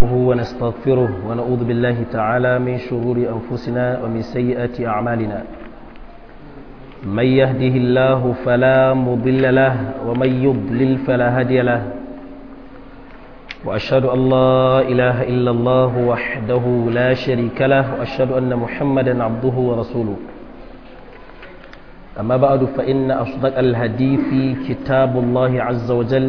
ونستغفره ونعوذ بالله تعالى من شرور أنفسنا ومن سيئات أعمالنا من يهده الله فلا مضل له ومن يضلل فلا هادي له وأشهد أن لا إله إلا الله وحده لا شريك له وأشهد أن محمدا عبده ورسوله أما بعد فإن أصدق الحديث كتاب الله عز وجل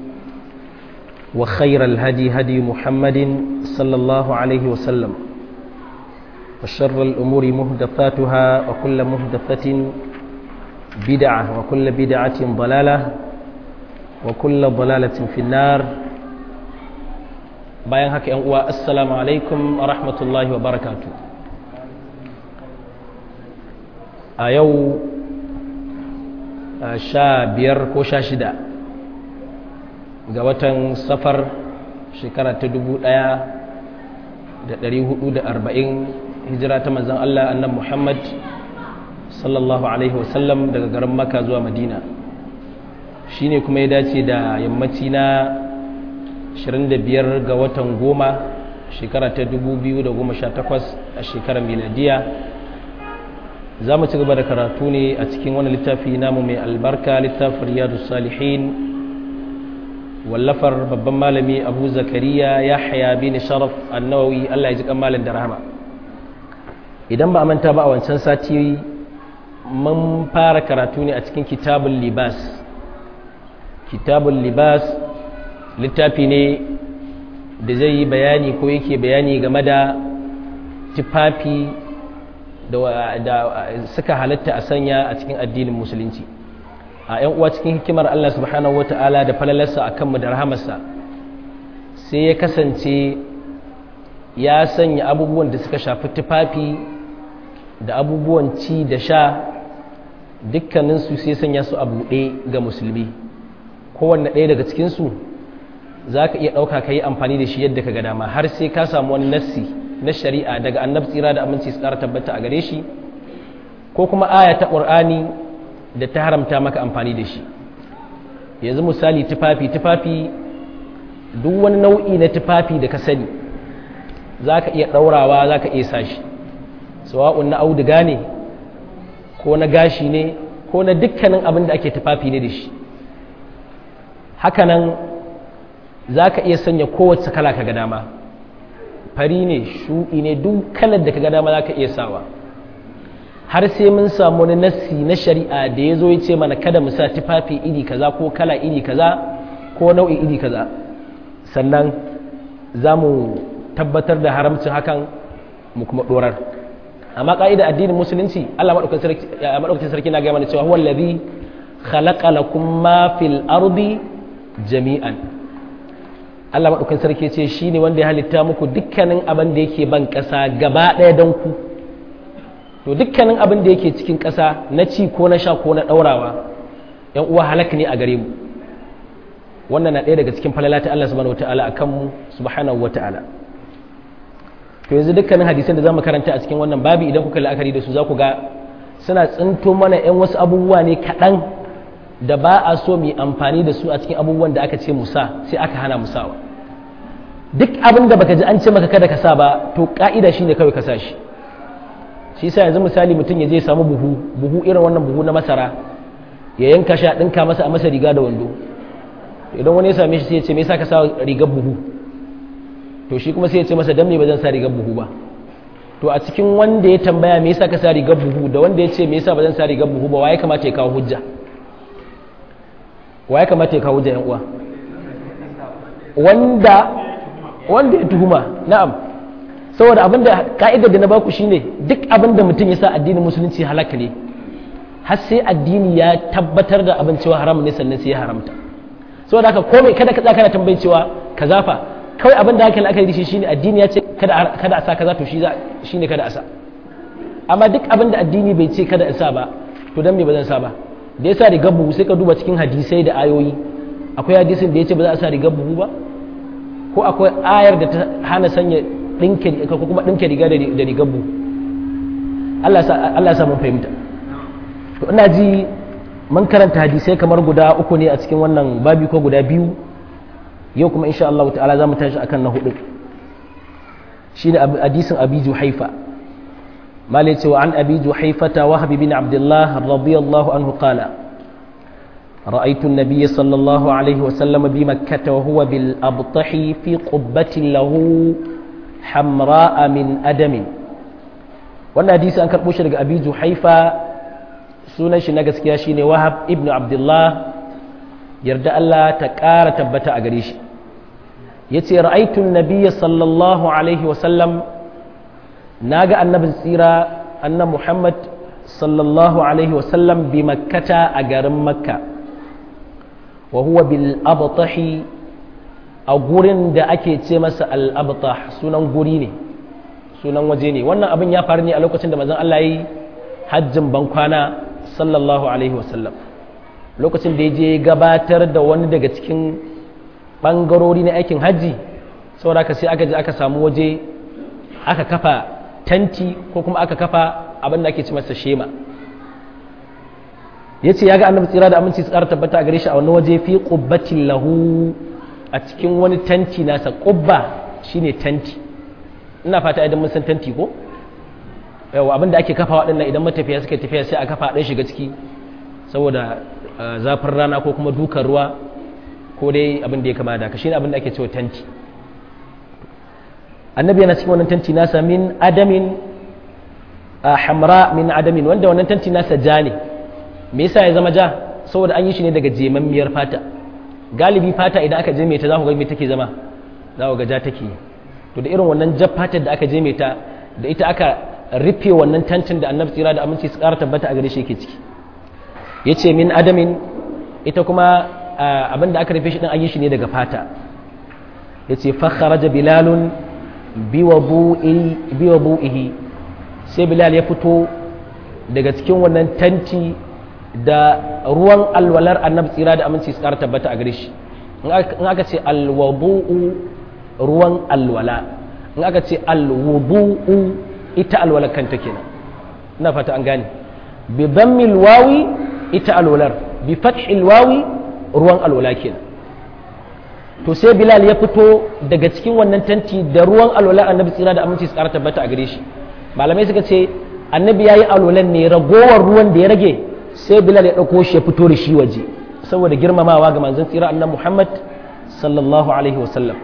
وخير الهدي هدي محمد صلى الله عليه وسلم وشر الأمور مهدفاتها وكل مهدفة بدعة وكل بدعة ضلالة وكل ضلالة في النار bayan haka yan uwa assalamu alaikum wa rahmatullahi wa barakatu a yau sha biyar ko sha shida ga watan safar shekara ta dubu ɗaya da ɗari hudu da arba'in hijira ta manzan Allah annan Muhammad sallallahu alaihi wasallam daga garin maka zuwa madina shi ne kuma ya dace da yammaci na 25 ga watan goma shekara ta 2018 a shekarar miladiya za mu ci gaba da karatu ne a cikin wani littafi namu mai albarka littafin riyadu salihin wallafar babban malami abu zakariya ya haya bin sharaf annawawi allah ya ji kamalin da rahama idan ba a manta ba a wancan sati mun fara karatu ne a cikin kitabun libas kitabun libas littafi ne da zai yi bayani ko yake bayani game da tufafi da suka halatta a sanya a cikin addinin musulunci a 'yan uwa cikin hikimar Allah subhanahu wata'ala da falalarsa a kanmu da rahamarsa sai ya kasance ya sanya abubuwan da suka shafi tufafi da abubuwan ci da sha dukkaninsu sai sanya su a buɗe ga musulmi kowanne ɗaya daga cikinsu za ka iya ɗauka ka yi amfani da shi yadda ka ga dama har sai ka samu wani nassi na shari'a daga annabi tsira da aminci su ƙara tabbata a gare shi ko kuma aya ta ƙur'ani da ta haramta maka amfani da shi yanzu misali tufafi tufafi duk wani nau'i na tufafi da ka sani za ka iya ɗaurawa za ka iya sa shi sawa'un na auduga ne ko na gashi ne ko na dukkanin abin da ake tufafi ne da shi hakanan za ka iya sanya kowace kala ka ga dama fari ne shuɗi ne duk kalar da ka ga dama za ka iya sawa har sai mun samu wani nassi na shari'a da ya zo ya ce mana kada mu sa tufafi iri kaza ko kala iri kaza ko nau'i iri kaza sannan za mu tabbatar da haramcin hakan mu kuma ɗorar amma ƙa'ida addinin musulunci allah maɗaukakin sarki na gaya mana cewa huwa allazi khalaqa lakum ma fil ardi jami'an Allah maɗaukan sarki ce shi ne wanda ya halitta muku dukkanin abin da yake ban ƙasa gaba ɗaya don ku to dukkanin abin da yake cikin ƙasa na ci ko na sha ko na ɗaurawa ‘yan uwa halak ne a gare mu wannan na ɗaya daga cikin falala ta Allah subhanahu wata'ala a kanmu subhanahu wata'ala to yanzu dukkanin hadisan da za mu karanta a cikin wannan babi idan kuka la'akari da su za ku ga suna tsinto mana ‘yan wasu abubuwa ne kaɗan da ba a so mu amfani da su a cikin abubuwan da aka ce musa sai aka hana musawa duk abin da baka ji an ce maka kada ka sa ba to ka'ida shine kawai ka sa shi shi yasa yanzu misali mutum ya je samu buhu buhu irin wannan buhu na masara ya yanka shi a dinka masa a masa riga da wando idan wani ya same shi sai ya ce me yasa ka sa rigar buhu to shi kuma sai ya ce masa dan me ba zan sa rigar buhu ba to a cikin wanda ya tambaya me yasa ka sa rigar buhu da wanda ya ce me yasa ba zan sa rigar buhu ba wa ya kamata ya kawo hujja wa ya kamata ya kawo hujja yan uwa wanda wanda ya tuhuma na'am saboda abinda ka'idar da na baku shine duk abinda mutum ya sa addinin musulunci halaka ne har sai addini ya tabbatar da abin cewa haram ne sannan sai ya haramta saboda haka komai kada ka tsaka na tambayin cewa ka zafa kawai abin da aka la'akari da shi shine addini ya ce kada kada a sa kaza to shi shine kada a sa amma duk abin da addini bai ce kada a sa ba to dan me ba zan sa ba da ya sa rigar buhu sai ka duba cikin hadisai da ayoyi akwai hadisin da ya ce ba za a sa rigar buhu ba ko akwai ayar da ta hana sanya ɗinke ko kuma ɗinke riga da rigar buhu Allah ya sa mun fahimta to ina ji mun karanta hadisai kamar guda uku ne a cikin wannan babi ko guda biyu yau kuma insha Allah ta'ala za mu tashi akan na hudu shine hadisin abi juhaifa malai cewa an abi juhaifata wahab bin abdullah radiyallahu anhu qala رأيت النبي صلى الله عليه وسلم بمكة وهو بالأبطح في قبة له حمراء من أدم wannan hadisi an karɓo shi daga abi juhaifa sunan shi na gaskiya shine wahab ibnu abdullah yarda Allah ta ƙara tabbata a gare shi yace ra'aytu an-nabiyya sallallahu alaihi wa sallam naga annabin tsira annabi Muhammad sallallahu alaihi wa sallam bi makkata a garin makka wa huwa bil abtahi a gurin da ake ce masa al abtah sunan guri ne sunan waje ne wannan abin ya faru ne a lokacin da manzon Allah yi hajjin bankwana sallallahu alaihi wasallam lokacin da ya je gabatar da wani daga cikin bangarori na aikin hajji saboda haka sai aka je aka samu waje aka kafa tanti ko kuma aka kafa abin da ake ce masa shema ya ce ya ga annabi tsira da aminci tsara tabbata a gare shi a wani waje fi ƙubbatin lahu a cikin wani tanti nasa ƙubba shine tanti ina fata idan mun san tanti ko yawa abin da ake kafa waɗannan idan matafiya suka tafiya sai a kafa ɗan shiga ciki saboda zafin rana ko kuma dukan ruwa ko dai abin da ya kama da ka shine abin da ake cewa tanti annabi yana cikin wannan tanti nasa min adamin hamra min adamin wanda wannan tanti nasa ja ne me yasa ya zama ja saboda an yi shi ne daga jemammiyar fata galibi fata idan aka je ta za ku ga me take zama za ku ga ja take to da irin wannan jar fatar da aka je ta da ita aka rufe wannan tantin da annabi tsira da aminci su ƙara tabbata a gare shi yake ciki yace min adamin ita kuma abin da aka rufe shi din an yi shi ne daga fata yace fa kharaja bilalun biwabu'ihi sai bilal ya fito daga cikin wannan tanti da ruwan alwalar annabi tsira da aminci su ƙara tabbata a gare shi in aka ce alwabu'u ruwan alwala in aka ce alwudu'u ita alwalar kanta kenan ina fata an gane bi dhammil wawi ita alwalar bi fathil wawi ruwan alwala kenan to sai bilal ya fito daga cikin wannan tanti da ruwan alwala annabi tsira da aminci su ƙara tabbata a gare shi malamai suka ce annabi yayi alwalan ne ragowar ruwan da ya rage sai bilal ya ɗauko shi ya fito da shi waje saboda girmamawa ga manzon tsira annabi muhammad sallallahu alaihi wasallam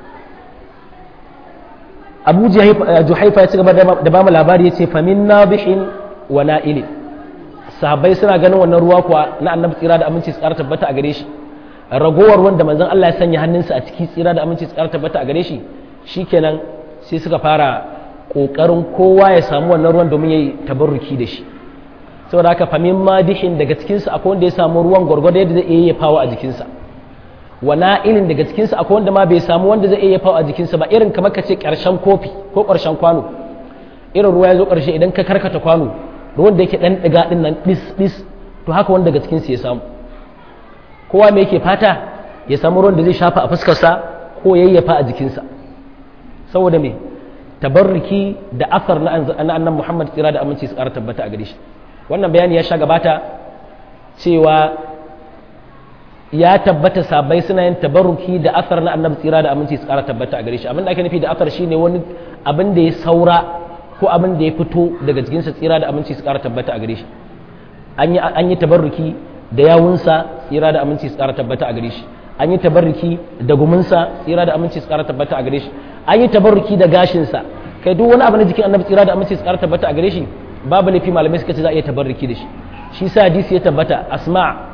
abu juhaifa ya ci gaba da ba mu labari ya ce famin nabihin wa na'ilin sahabbai suna ganin wannan ruwa kuwa na annabi tsira da aminci tsara tabbata a gare shi ragowar wanda manzon Allah ya sanya hannunsa a ciki tsira da aminci tsara tabbata a gare shi shikenan sai suka fara kokarin kowa ya samu wannan ruwan domin yayi tabarruki da shi saboda haka famin madihin daga cikinsa akwai wanda ya samu ruwan gwargwado yadda zai iya fawo a jikinsa wa na'ilin daga cikinsa akwai wanda ma bai samu wanda zai iya fawo a jikinsa ba irin kamar ka ce ƙarshen kofi ko ƙarshen kwano irin ruwa ya zo ƙarshe idan ka karkata kwano ruwan da yake ɗan ɗiga ɗin nan ɗis ɗis to haka wanda daga cikinsa ya samu kowa me yake fata ya samu ruwan da zai shafa a fuskarsa ko yayyafa a jikinsa saboda me tabarruki da asar na annan muhammad tsira da aminci su ƙara tabbata a gare shi wannan bayani ya sha gabata cewa ya tabbata sabai suna yin tabarruki da asar na annabi tsira da aminci su kara tabbata a gare shi abin da ake nufi da asar shine wani abin da ya saura ko abin da ya fito daga jikinsa tsira da aminci su kara tabbata a gare shi an yi tabarruki da yawunsa tsira da aminci su kara tabbata a gare shi an yi tabarruki da guminsa tsira da aminci su kara tabbata a gare shi an yi tabarruki da gashinsa kai duk wani abu na jikin annabi tsira da aminci su kara tabbata a gare shi babu laifi malamai suka ce za a iya tabarruki da shi shi sa hadisi ya tabbata asma'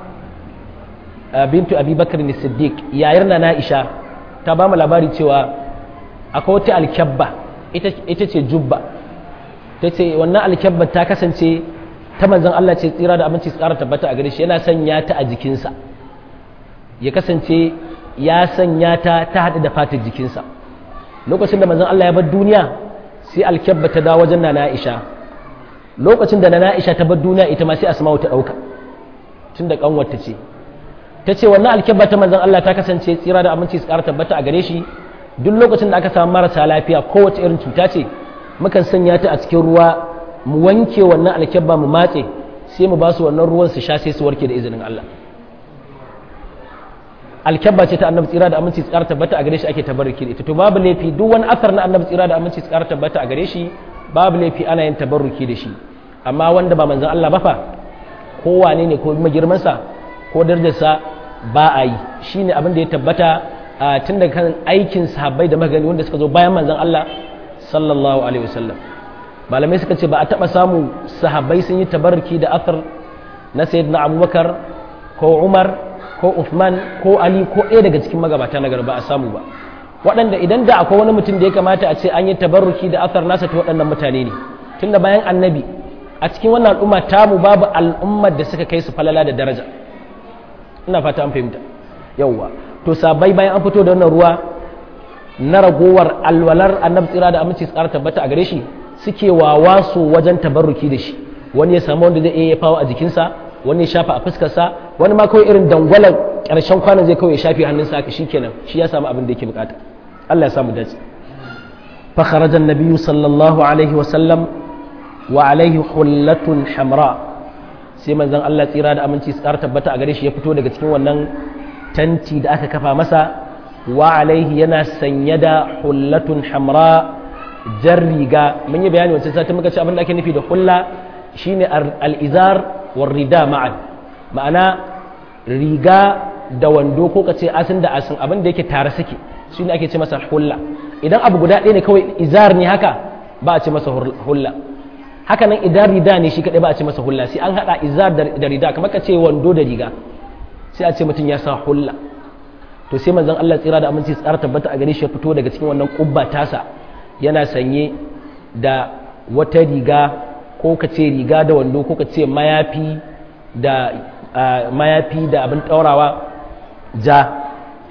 bintu abubakar ne siddiq yayar na na'isha ta ba mu labari cewa akwai wata alkyabba ita ce jubba ta ce wannan alkyabba ta kasance ta manzan Allah ce tsira da abinci tsara tabbata a gare shi yana sanya ta a jikinsa ya kasance ya sanya ta ta haɗu da fatar jikinsa lokacin da manzan Allah ya bar duniya sai alkyabba ta dawo wajen na na'isha lokacin da na na'isha ta bar duniya ita ma sai asma'u ta ɗauka tun da ƙanwarta ce ta ce wannan alkyabba ta manzan Allah ta kasance tsira da aminci su ƙara tabbata a gare shi duk lokacin da aka samu marasa lafiya kowace irin cuta ce mukan sanya ta a cikin ruwa mu wanke wannan alkyabba mu matse sai mu ba su wannan ruwan su sha sai su warke da izinin Allah alkyabba ce ta annabi tsira da aminci tsara tabbata a gare shi ake tabarruki da ita to babu laifi duk wani asar na annabi tsira da aminci tsara tabbata a gare shi babu laifi ana yin tabarruki da shi amma wanda ba manzon Allah ba fa ko wane ne ko magirmansa ko darajarsa ba a yi shine abin da ya tabbata tun daga kan aikin sahabbai da magani wanda suka zo bayan manzon Allah sallallahu alaihi wasallam malamai suka ce ba a taba samu sahabbai sun yi tabarruki da asar na sayyidina Abubakar ko Umar ko Uthman ko Ali ko ɗaya daga cikin magabata na ba a samu ba waɗanda idan da akwai wani mutum da ya kamata a ce an yi tabarruki da asar nasa ta waɗannan mutane ne tunda bayan annabi a cikin wannan al'umma tamu babu al'ummar da suka kai su falala da daraja ina fata an fahimta yawwa to sabai bayan an fito da wannan ruwa na ragowar alwalar annabi tsira da aminci su ƙara tabbata a gare shi suke wawaso wajen tabarruki da shi wani ya samu wanda zai iya fawo a jikinsa wani ya shafa a fuskarsa wani ma kawai irin dangwalar ƙarshen kwanan zai kawai ya shafi hannunsa haka shikenan shi ya samu abin da yake bukata Allah ya samu dace fa kharaja an-nabiyyu sallallahu alaihi wa sallam wa alaihi hullatun hamra sai manzon Allah tsira da aminci su tabbata a gare shi ya fito daga cikin wannan tanti da aka kafa masa wa alaihi yana sanye da hullatun hamra jar riga mun yi bayani wancan satin muka ce abin da ake nufi da hulla shine al-izar war rida ma'an ma'ana riga da wando ko kace asin da asin abin da yake tare suke shine ake ce masa hulla idan abu guda ɗaya ne kawai izar ne haka ba a ce masa hulla haka nan idan rida ne shi kadai ba a ce masa hulla sai an hada izar da rida kamar ka ce wando da riga sai a ce mutum ya sa hulla to sai manzon Allah tsira da aminci tsara tabbata a gare shi ya fito daga cikin wannan kubba tasa yana sanye da wata riga ko ka ce riga da wando ko ka ce mayafi da mayafi da abin ɗaurawa ja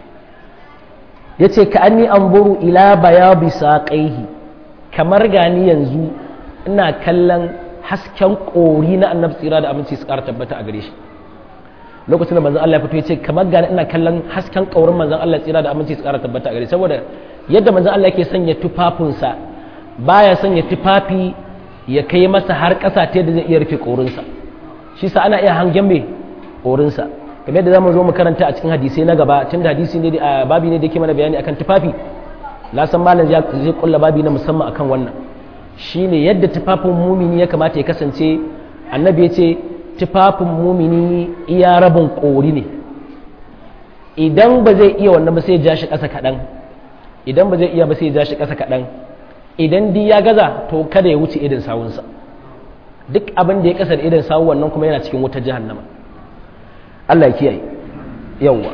ya ce ka anni an buru ila baya bisa ƙaihi kamar gani yanzu ina kallon hasken ƙori na annabi tsira da aminci su ƙara tabbata a gare shi lokacin da manzon Allah ya fito ya ce kamar gani ina kallon hasken ƙaurin manzon Allah tsira da aminci su ƙara tabbata a gare shi saboda yadda manzon Allah yake sanya tufafinsa baya sanya tufafi ya kai masa har ƙasa ta yadda zai iya rufe ƙorinsa shi sa ana iya hangen mai ƙorinsa kamar yadda zamu zo mu karanta a cikin hadisai na gaba tun da hadisi ne a babi ne da yake mana bayani akan tufafi na san malam zai kulla babi na musamman akan wannan shine yadda tufafin mumini ya kamata ya kasance annabi ya ce tufafin mumini iya rabin ƙori ne idan ba zai iya wannan ba sai ya ja shi ƙasa kaɗan idan ba zai iya ba sai ya ja shi ƙasa kaɗan idan di ya gaza to kada ya wuce idan sawunsa duk abin da ya kasar idan sawu wannan kuma yana cikin wutar jahannama Allah ya kiyaye yawwa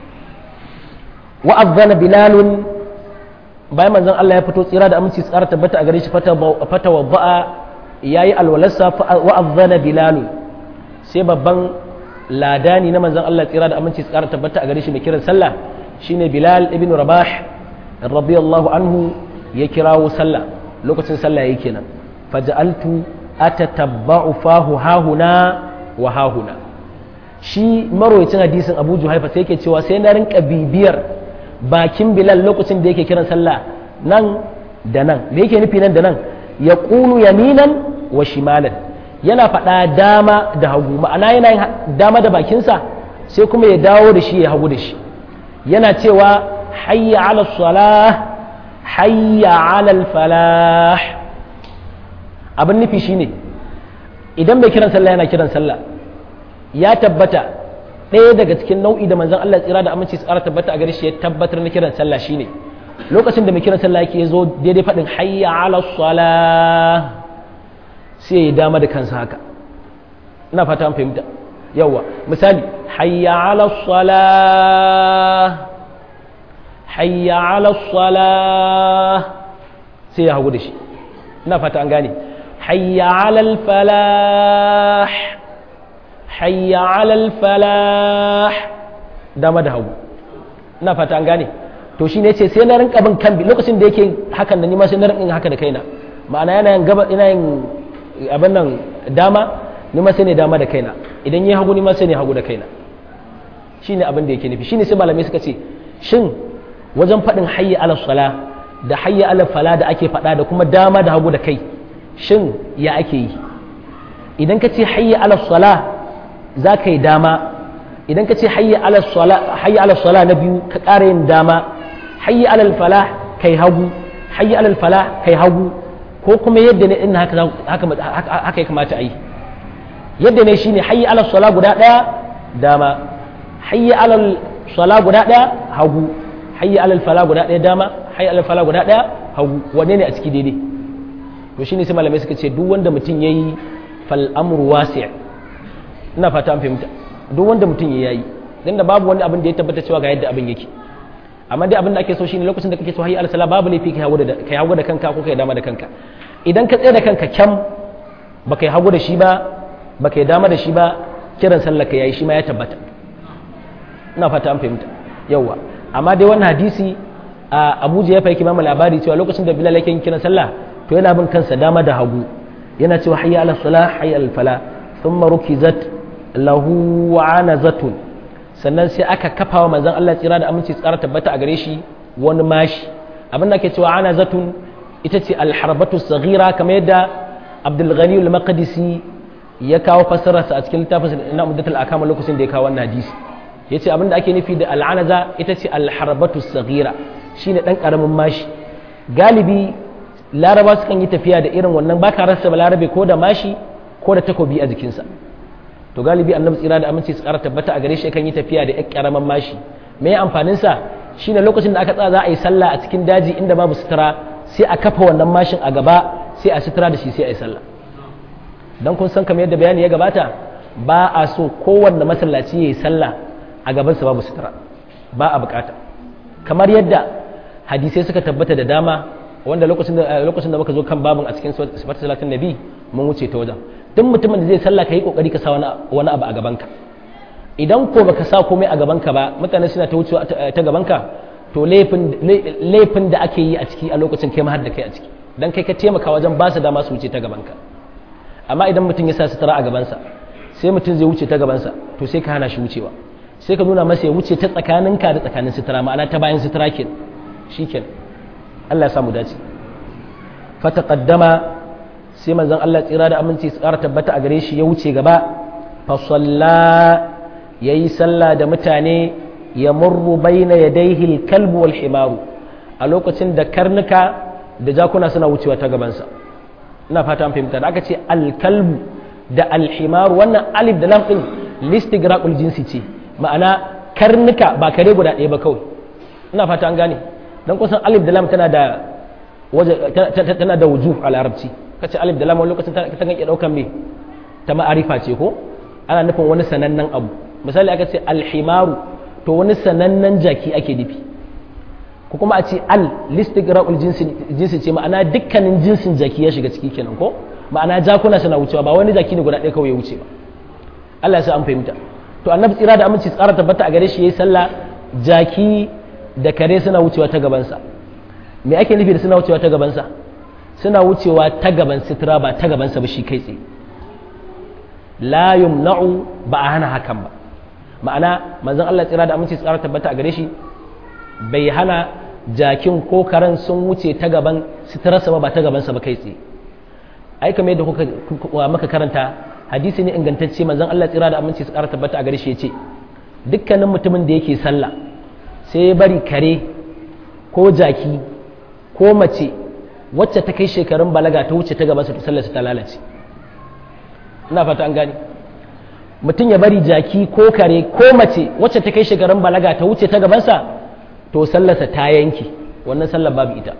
wa azzana bilalun bayan manzon Allah ya fito tsira da aminci tsara tabbata a gare shi fata wadda'a yayi alwalarsa wa azzana bilalun sai babban ladani na manzon Allah tsira da aminci tsara tabbata a gare shi mai kiran sallah shine bilal ibn rabah radiyallahu anhu ya kirawo sallah lokacin sallah yake kenan faja'altu atatabba'u fahu hahuna wa hahuna shi marwayacin hadisin Abu Juhaifa sai yake cewa sai na rinka bibiyar bakin Bilal lokacin da yake kiran sallah nan da nan me yake nufi nan da nan ya qulu yaminan wa shimalan yana faɗa dama da hagu ma'ana yana yin dama da bakinsa sai kuma ya dawo da shi ya hagu da shi yana cewa hayya ala salah hayya alal falah abin nufi shine idan mai kiran sallah yana kiran sallah ya tabbata ɗaya daga cikin nau'i da manzon Allah tsira da aminci tsara tabbata a gare shi ya tabbatar na kiran sallah shine lokacin da mai kiran sallah yake zo daidai faɗin hayya alal salah sai ya dama da kansa haka ina fata an fahimta yawa misali hayya alal salah hayya ala salah sai ya hagu da shi ina fata an gane hayya ala falah hayya ala falah dama da hagu ina fata an gane to shi ne ce sai na rinka bin kan lokacin da yake hakan da nima sai na rinka haka da kaina ma'ana yana yin gaba ina yin abin nan dama nima sai ne dama da kaina idan yi hagu nima sai ne hagu da kaina shine abin da yake nufi shine sai malamai suka ce shin wajen faɗin hayya ala sala da hayya ala fala da ake faɗa da kuma dama da hagu da kai shin ya ake yi idan ka ce hayya ala sala za ka yi dama idan ka ce hayya ala sala hayya ala sala na biyu ka ƙara yin dama hayya ala falah kai hagu hayya ala falah kai hagu ko kuma yadda ne in haka haka haka ya kamata a yi yadda ne shine hayya ala sala guda daya dama hayya ala sala guda daya hagu hayya ala falah guda daya dama hayya ala falah guda daya hagu wanne ne a ciki daidai to shine sai malamai suka ce duk wanda mutum yayi fal amru wasi' ina fata an fahimta duk wanda mutum ya yayi dan da babu wani abin da ya tabbata cewa ga yadda abin yake amma dai abin da ake so shine lokacin da kake so hayya al-sala babu laifi kai hagu da kai hagu da kanka ko kai dama da kanka idan ka tsaye da kanka kyam baka yi hagu da shi ba baka yi dama da shi ba kiran sallar ka yayi shi ma ya tabbata ina fata an fahimta yawa amma dai wannan hadisi a Abuja ya faiki mamu labari cewa lokacin da Bilal yake yin kiran sallah to yana bin kansa dama da hagu yana cewa hayya al-salah hayya al-fala thumma rukizat lahu anazatun sannan sai aka kafa wa manzon Allah tsira da aminci tsara tabbata a gare shi wani mashi abin da ake cewa anazatun ita ce alharbatu saghira kamar yadda Abdul Ghani al-Maqdisi ya kawo fassararsa a cikin littafin na Umdatul Akam lokacin da ya kawo wannan hadisi yace abin da ake nufi da al'anaza ita ce alharbatu saghira shine dan karamin mashi galibi laraba sukan yi tafiya da irin wannan baka rasa balarabe ko da mashi ko da takobi a jikinsa to galibi annabi tsira da aminci su kara tabbata a gare shi kan yi tafiya da ƙaramin mashi me amfanin sa shine lokacin da aka tsaya za a yi sallah a cikin daji inda babu sutura sai a kafa wannan mashin a gaba sai a sutura da shi sai a yi sallah dan kun san kamar yadda bayani ya gabata ba a so kowanne masallaci ya yi sallah a gaban sa babu sutura ba a bukata kamar yadda hadisai suka tabbata da dama wanda lokacin da lokacin da muka zo kan babin a cikin sifatu salatin nabi mun wuce ta wajen duk mutumin da zai sallah ka yi kokari ka sa wani abu a gabanka idan ko baka sa komai a gabanka ba mutane suna ta wucewa ta gabanka to laifin da ake yi a ciki a lokacin kai har da kai a ciki dan kai ka taimaka wajen ba su dama su wuce ta gabanka amma idan mutum ya sa sutura a gabansa sai mutum zai wuce ta gabansa to sai ka hana shi wucewa sai ka nuna masa ya wuce ta tsakaninka da tsakanin sutura ma'ana ta bayan sutura ke shikenan Allah ya samu dace fa taqaddama sai manzon Allah tsira da aminci su ƙara tabbata a gare shi ya wuce gaba fa salla yayi sallah da mutane ya murru baina yadayhi al-kalbu wal himaru a lokacin da karnuka da jakuna suna wucewa ta gabansa ina fata an fahimta da aka ce al-kalbu da al-himaru wannan alif da lam din listigraqul jinsi ce ma'ana karnuka ba kare guda ɗaya ba kawai ina fata an gane dan kusan alif da lam tana da waje tana da wujuh a larabci kace alif da lam wani lokacin ta kan iya daukan me ta ma'arifa ce ko ana nufin wani sanannen abu misali aka ce alhimaru to wani sanannen jaki ake nufi ko kuma a ce al listigra'ul jinsi jinsi ce ma'ana dukkanin jinsin jaki ya shiga ciki kenan ko ma'ana jakuna suna wucewa ba wani jaki ne guda ɗaya kawai ya wuce ba Allah ya sa an fahimta to annabi tsira da aminci tsara tabbata a gare shi yayi sallah jaki da kare suna wucewa ta gabansa me ake nufi da suna wucewa ta gabansa suna wucewa ta gaban sitira ba ta gabansa ba shi kai tsaye la yumna'u ba a hana hakan ba ma'ana manzon Allah tsira da aminci tsara tabbata a gare shi bai hana jakin ko karen sun wuce ta gaban sitirarsa ba ba ta gabansa ba kai tsaye ai kamar yadda kuka maka karanta hadisi ne ingantacce manzon Allah tsira da aminci tsara tabbata a gare shi yace dukkanin mutumin da yake sallah sai ya bari kare ko jaki ko mace wacce ta kai shekarun balaga ta wuce ta gabansa to sallarsa ta lalace ina fata an gane mutum ya bari jaki ko kare ko mace wacce ta kai shekarun balaga ta wuce ta gabansa to sallarsa ta yanke wannan sallar babu ita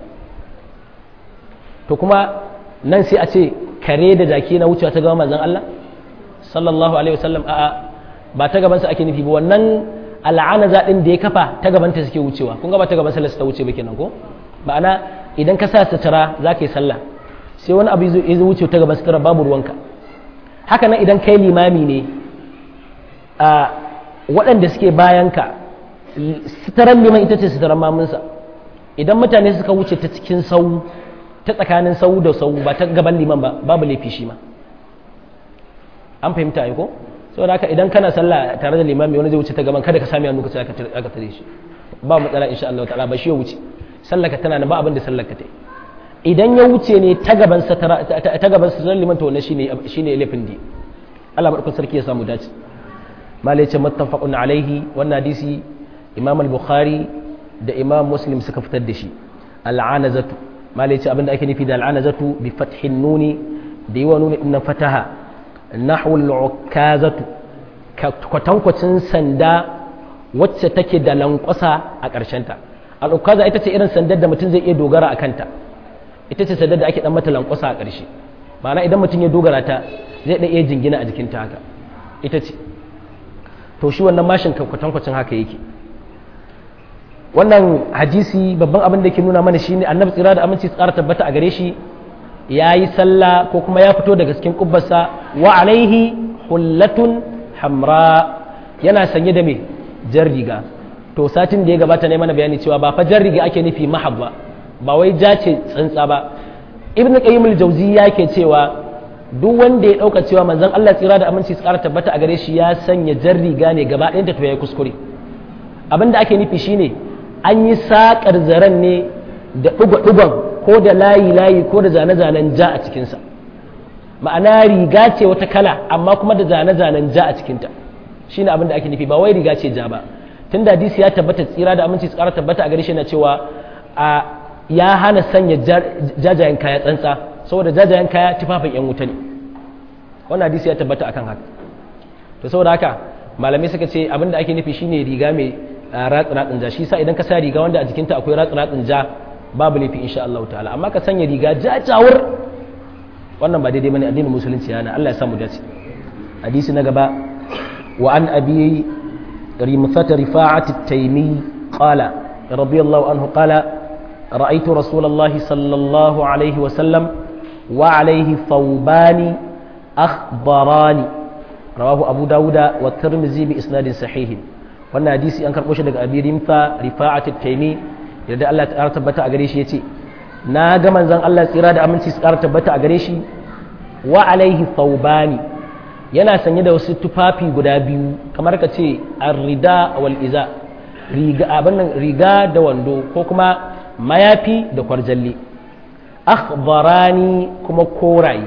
to kuma nan sai a ce kare da jaki na wucewa ta gaban manzon Allah sallallahu alaihi wasallam a'a ba ta gabansa ake nufi ba wannan al'ana zaɗin da ya kafa ta gabanta suke wucewa kun ga ba ta gaban sallarsa ta wuce ba kenan ko ma'ana idan ka sa sutura za ka yi sallah sai wani abu ya zo wuce ta gaban sutura babu ruwanka haka nan idan kai limami ne a waɗanda suke bayanka suturan liman ita ce suturan mamunsa idan mutane suka wuce ta cikin sau ta tsakanin sau da sau ba ta gaban liman ba babu laifi shi ma an fahimta ai ko saboda haka idan kana sallah tare da limami wani zai wuce ta gaban kada ka sami hannu ka sai aka tare shi ba matsala insha Allah ta'ala ba shi ya wuce sallaka tana nan ba abin da sallaka ta idan ya wuce ne ta gaban sa ta gaban sa liman to wannan shine shine laifin di Allah barkun sarki ya samu dace malai ce muttafaqun alaihi wannan hadisi imam al-bukhari da imam muslim suka fitar da shi al'anazatu malai ce abinda ake nufi da al'anazatu bi fathin nuni da yi wa nuni ɗin fataha nahwul ukazatu kwatankwacin sanda wacce take da lankwasa a ƙarshenta al'ukaza ita ce irin sandar da mutum zai iya dogara a kanta ita ce sandar da ake dan mata lankwasa a ƙarshe ma'ana idan mutum ya dogara ta zai ɗan iya jingina a jikinta haka ita ce to shi wannan mashin kwatankwacin haka yake wannan hadisi babban abin da ke nuna mana shine annabi tsira da aminci tsara tabbata a gare shi ya yi sallah ko kuma ya fito daga cikin kubbarsa wa alaihi hullatun hamra yana sanye da me jar riga to satin da ya gabata ne mana bayani cewa ba fa jar riga ake nufi mahab ba ba wai ja ce tsantsa ba ibnu qayyim al-jawzi yake cewa duk wanda ya dauka cewa manzon Allah tsira da aminci tsara tabbata a gare shi ya sanya jar riga ne gaba ɗayan ta to yayi kuskure abinda ake nufi shine an yi sakar zaren ne da ɗuga-ɗugan ko da layi-layi ko da zane-zanen ja a cikinsa ma'ana riga ce wata kala amma kuma da zane-zanen ja a cikinta shi ne abinda ake nufi ba wai riga ce ja ba tun da hadisi ya tabbata tsira da aminci tsara tabbata a gare shi na cewa a ya hana sanya jajayen kaya tsantsa saboda jajayen kaya tufafin yan wuta ne wannan hadisi ya tabbata akan haka to saboda haka malamai suka ce abinda ake nufi shine riga mai ratsin ja shi sa idan ka sa riga wanda a jikinta akwai ratsin ja babu laifi insha Allah ta'ala amma ka sanya riga jajawar wannan ba daidai bane addinin musulunci yana Allah ya samu dace hadisi na gaba wa an abi rimsat rifa'at at-taymi qala radiyallahu anhu qala رأيت رسول الله صلى الله عليه وسلم وعليه ثوبان أخضران رواه أبو داود والترمذي بإسناد صحيح wannan hadisi an karɓo shi daga abi rimfa rifa'at at-taymi yadda Allah ta tabbata a gare shi yace na ga manzon Allah tsira da aminci su ƙara tabbata a gare shi wa alaihi thawbani yana sanye da wasu tufafi guda biyu kamar ka ce ar-rida wal iza riga abin nan riga da wando ko kuma mayafi da kwarjalli akhbarani kuma koraye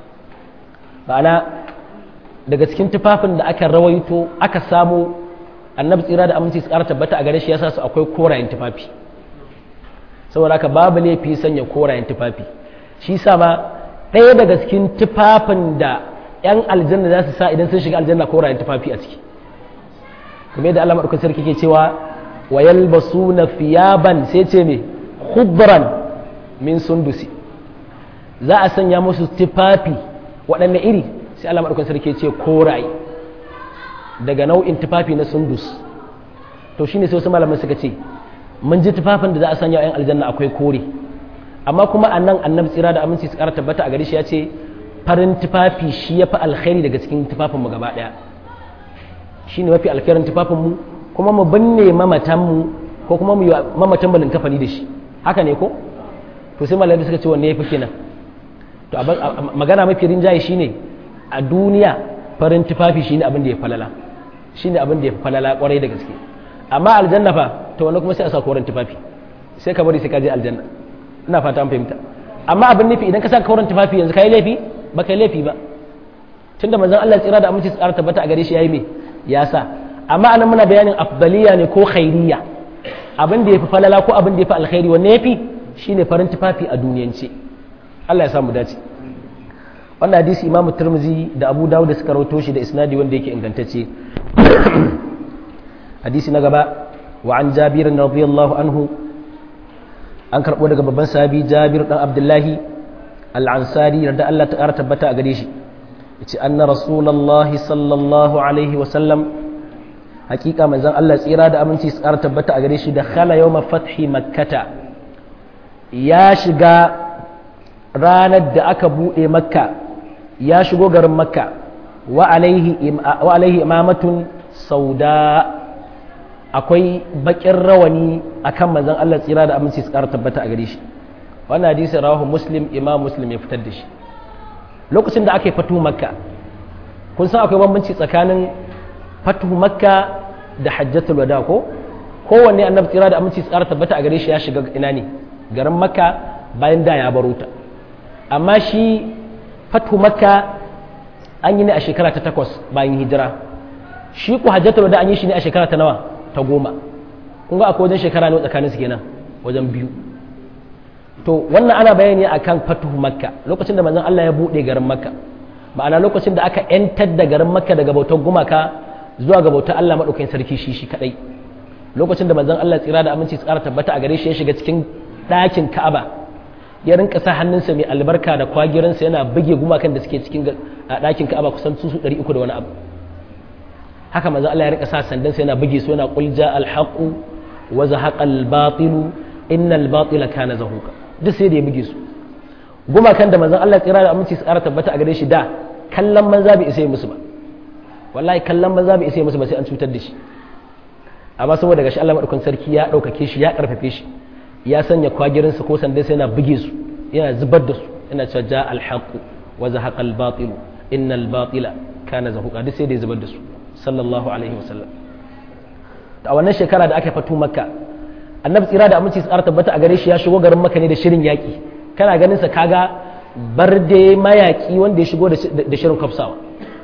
ma'ana daga cikin tufafin da aka rawaito aka samu annabi tsira da aminci su ƙara tabbata a gare shi yasa su akwai korayen tufafi saboda haka babu laifi sanya korayen tufafi shi sa ma ɗaya daga cikin tufafin da 'yan aljanna za su sa idan sun shiga aljanna korayen tufafi a ciki kuma yadda Allah maɗaukar sarki ke cewa wa yalbasuna fiyaban sai ce me khudran min sundusi za a sanya musu tufafi waɗanne iri sai Allah maɗaukar sarki ce koraye daga nau'in tufafi na sundus to shine sai wasu malaman suka ce mun ji tufafin da za a sanya 'yan aljanna akwai kore amma kuma a nan annabi tsira da aminci su ƙara tabbata a gare shi ya ce farin tufafi shi ya fi alkhairi daga cikin tufafinmu gaba ɗaya shi ne mafi alkhairin tufafinmu kuma mu binne mamatanmu ko kuma mu yi mamatan balin kafani da shi haka ne ko to sai malamai suka ce wanne ya fi kenan to magana mafi rinjaye shine a duniya farin tufafi shine abin da ya falala shine abin da ya falala kwarai da gaske amma aljanna fa to wani kuma sai a sa koren tufafi sai ka bari sai ka je aljanna ina fata an fahimta amma abin nufi idan ka sa koren tufafi yanzu kai laifi ba kai laifi ba tunda manzon Allah tsira da aminci tsara tabbata a gare shi yayi me ya sa amma anan muna bayanin afdaliya ne ko khairiyya abin da yafi falala ko abin da yafi alkhairi wanne yafi shine farin tufafi a duniyance Allah ya samu dace wannan hadisi imamu turmuzi da abu dawud da suka rawato shi da isnadi wanda yake ingantacce hadisi na gaba wa an jabir radiyallahu anhu an karbo daga babban sahabi jabir dan abdullahi al-ansari da Allah ta tabbata a gare shi yace anna rasulullahi sallallahu alaihi wa sallam hakika manzon Allah tsira da aminci su ƙara tabbata a gare shi da khala yawma fathi makkata ya shiga ranar da aka buɗe makka ya shigo garin makka wa alaihi imamatun sauda akwai bakin rawani akan manzon Allah tsira da aminci su ƙara tabbata a gare shi wannan hadisi rawahu muslim imam muslim ya fitar da shi lokacin da aka yi fatu makka kun san akwai bambanci tsakanin fatu makka da hajjatul wada ko kowanne annabi tsira da aminci su ƙara tabbata a gare shi ya shiga ina ne garin makka bayan da ya baro ta amma shi fatu makka an yi ne a shekara ta takwas bayan hijira shi ku hajjatul wada an yi shi ne a shekara ta nawa ta goma kun ga akwai wajen shekara ne tsakanin su kenan wajen biyu to wannan ana bayani akan fatuhu makka lokacin da manzon Allah ya bude garin makka ma'ana lokacin da aka yantar da garin makka daga bautar gumaka zuwa ga bautar Allah madaukakin sarki shi shi kadai lokacin da manzon Allah tsira da aminci tsara tabbata a gare shi ya shiga cikin ɗakin Ka'aba ya rinka sa hannunsa mai albarka da kwagiransa yana buge gumakan da suke cikin ɗakin Ka'aba kusan su 300 da wani abu haka manzon Allah ya rinka sa sandansa yana buge su yana qul ja al haqu wa zahaqa al batilu innal batila kana zahuqa duk sai da ya buge su gumakan da manzon Allah tsira da aminci tsara tabbata a gare shi da kallon manza bai isa musu ba wallahi kallon manza bai isa musu ba sai an cutar da shi amma saboda gashi Allah madaukakin sarki ya ɗaukake shi ya ƙarfafe shi ya sanya kwagirinsa ko sandan sai yana buge su yana zubar da su yana cewa ja alhaqu wa zahaqa albatil innal batila kana zahuqa duk sai da ya zubar da su sallallahu alaihi wasallam a wannan shekara da aka fito makka annabi tsira da aminci tsara tabbata a gare shi ya shigo garin makka ne da shirin yaki kana ganin sa kaga barde mayaki wanda ya shigo da shirin kafsawa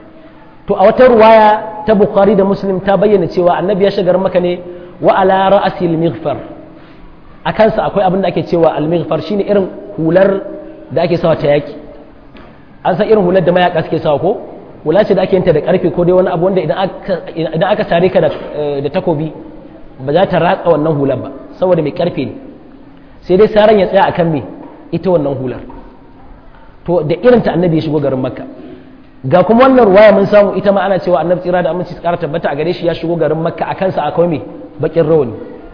to a wata ruwaya ta bukhari da muslim ta bayyana cewa annabi ya shigar maka ne wa ala ra'asi al-mighfar a kansa akwai abin da ake cewa al-mighfar shine irin hular da ake sawa ta yaki an san irin hular da mayaka suke sawa ko hula ce da ake yanta da karfe ko dai wani abu wanda idan aka idan aka sare ka da takobi ba za ta ratsa wannan hular ba saboda mai karfe ne sai dai saran ya tsaya akan me ita wannan hular to da irin ta annabi ya shigo garin makka ga kuma wannan ruwaya mun samu ita ma ana cewa annabi tsira da aminci tsara tabbata a gare shi ya shigo garin makka a kansa akwai me bakin rawani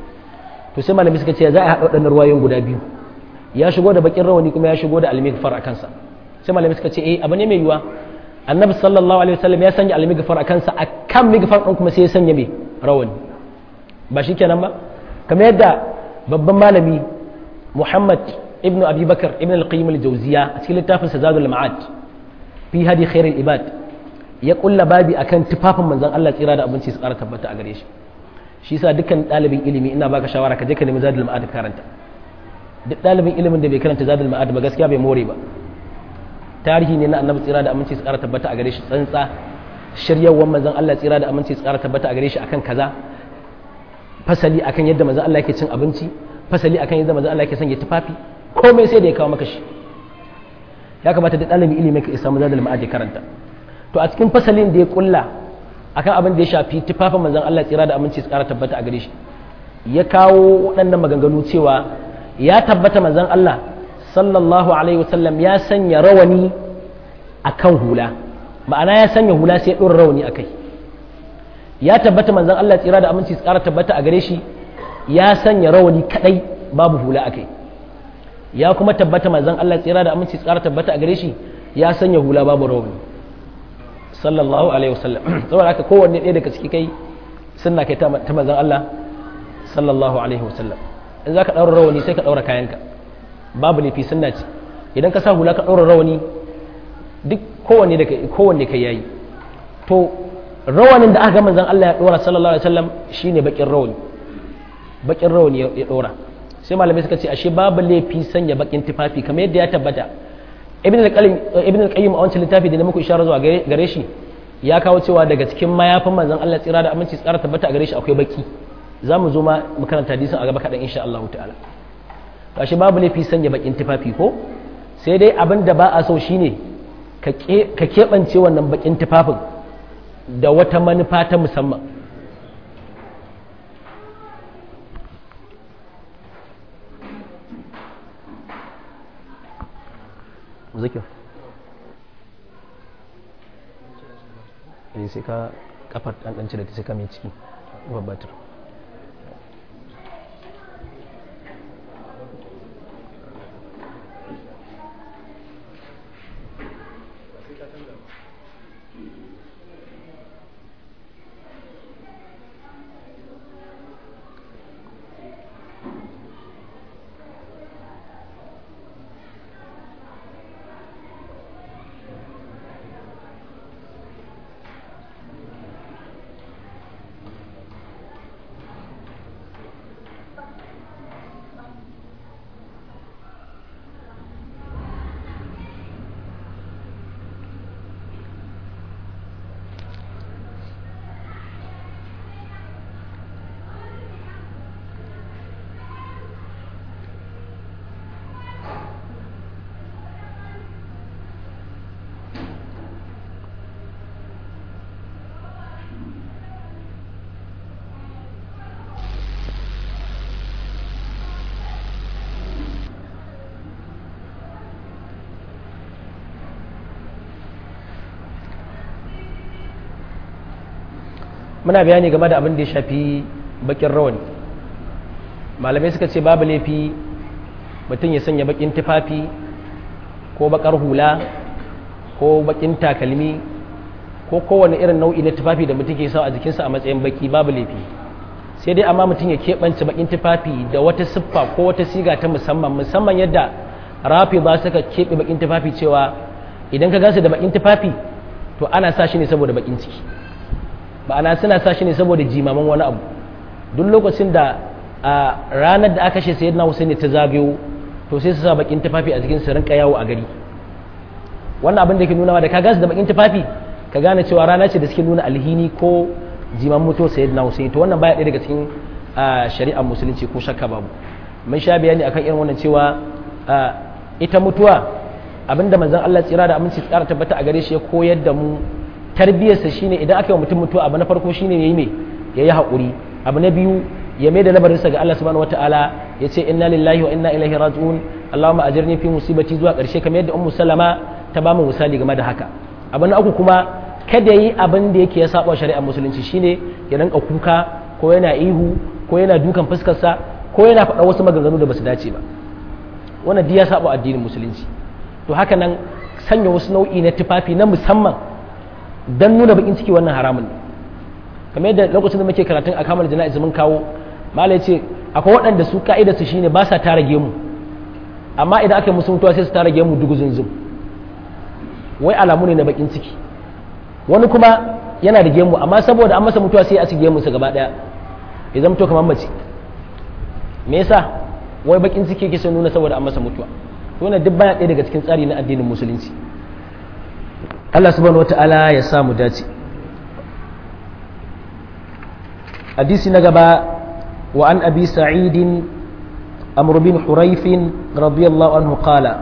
to sai malami suka ce za a haɗa waɗannan ruwayoyin guda biyu ya shigo da bakin rawani kuma ya shigo da almigfar a kansa sai malami suka ce eh abu ne mai yiwa annabi sallallahu alaihi wasallam ya sanya almigfar a kansa a kan migfar ɗin kuma sai ya sanya me rawani ba shi kenan ba kamar yadda babban malami muhammad ibnu abi bakar ibn al-qayyim al-jawziya a cikin littafin sa zadul ma'ad fi hadi khairul ibad ya kulla babi akan tufafin manzon Allah tsira da abinci su ƙara tabbata a gare shi shi yasa dukkan ɗalibin ilimi ina baka shawara ka je ka nemi zadul ma'ad karanta duk ɗalibin ilimin da bai karanta zadul ma'ad ba gaskiya bai more ba tarihi ne na annabi tsira da aminci su ƙara tabbata a gare shi tsantsa shiryawar manzon Allah tsira da aminci su ƙara tabbata a gare shi akan kaza fasali akan yadda manzon Allah yake cin abinci fasali akan yadda manzon Allah yake sanya tufafi komai sai da ya kawo maka shi ya kamata da ɗalibin ilimi ka isa mazadar ma'aji karanta to a cikin fasalin da ya kulla akan abin da ya shafi tufafin manzon Allah tsira da aminci su ƙara tabbata a gare shi ya kawo waɗannan maganganu cewa ya tabbata manzon Allah sallallahu alaihi wasallam ya sanya rawani akan hula ma'ana ya sanya hula sai ya ɗora rawani a kai ya tabbata manzon Allah tsira da aminci su ƙara tabbata a gare shi ya sanya rawani kadai babu hula a kai ya kuma tabbata manzon Allah tsira da aminci tsara tabbata a gare shi ya sanya hula babu rawani sallallahu alaihi wasallam saboda haka kowanne ɗaya daga ciki kai sunna kai ta manzon Allah sallallahu alaihi wasallam in zaka daura rawani sai ka daura kayanka babu laifi sunna ce idan ka sa hula ka daura rawani duk kowanne da kowanne kai yayi to rawanin da aka ga manzon Allah ya dora sallallahu alaihi wasallam shine bakin rawani bakin rawani ya dora sai malamai suka ce ashe babu laifi sanya bakin tufafi kamar yadda ya tabbata ibn al-qayyim a wancan littafi da na muku isharar zuwa gare shi ya kawo cewa daga cikin mayafin manzon Allah tsira da aminci tsara tabbata a gare shi akwai baki za mu zo ma mu karanta hadisin a gaba kaɗan insha Allah ta'ala to ashe babu laifi sanya bakin tufafi ko sai dai abin da ba a so shine ka keɓance wannan bakin tufafin da wata manufa ta musamman zikir sai ka kafar ɗanɗanci da ta sai ka mai ciki babbatar muna bayani game da abin da ya shafi bakin rawani malamai suka ce babu laifi mutum ya sanya bakin tufafi ko bakar hula ko bakin takalmi ko kowane irin nau'i na tufafi da mutum ke sa a jikinsa a matsayin baki babu laifi sai dai amma mutum ya keɓance bakin tufafi da wata siffa ko wata siga ta musamman musamman yadda rafi ba suka keɓe bakin tufafi cewa idan ka gansu da bakin tufafi to ana sa shi ne saboda bakin ciki ma'ana suna sa shi ne saboda jimaman wani abu duk lokacin da a ranar da aka kashe sayyidina Husaini ta zagayo to sai su sa bakin tufafi a jikin su rinka yawo a gari wannan abin da ke nuna da ka gansu da bakin tufafi ka gane cewa rana ce da suke nuna alhini ko jiman mutu sayyidina Husaini to wannan baya ɗaya daga cikin shari'ar musulunci ko shakka babu mun sha bayani akan irin wannan cewa ita mutuwa abinda manzon Allah tsira da aminci tsara tabbata a gare shi ya koyar da mu tarbiyarsa shine idan aka yi mutum mutuwa abu na farko shine yayi me yayi haƙuri abu na biyu ya mai da labarinsa ga Allah subhanahu wataala ya ce inna lillahi wa inna ilaihi raji'un Allahumma ajirni fi musibati zuwa ƙarshe kamar yadda ummu salama ta ba mu misali game da haka abu na uku kuma kada yi abin da yake ya saba shari'ar musulunci shine ya rinka kuka ko yana ihu ko yana dukan fuskarsa ko yana faɗa wasu maganganu da basu dace ba wannan duk ya saba addinin musulunci to haka nan sanya wasu nau'i na tufafi na musamman dan nuna bakin ciki wannan haramun ne kamar yadda lokacin da muke karatun a kamar jana'iz mun kawo malai ce akwai waɗanda su ka'ida su shine ba sa tara gemu amma idan aka yi musu mutuwa sai su tara gemu dugu zunzum wai alamu ne na bakin ciki wani kuma yana da gemu amma saboda an masa mutuwa sai a ci gemunsa gaba ɗaya ya zama to kamar mace me yasa wai bakin ciki yake son nuna saboda an masa mutuwa to wannan duk baya ɗaya daga cikin tsari na addinin musulunci Allah subhanahu wata'ala ya samu dace hadisi na gaba wa an abi sa'idin amr bin huraifin radiyallahu anhu qala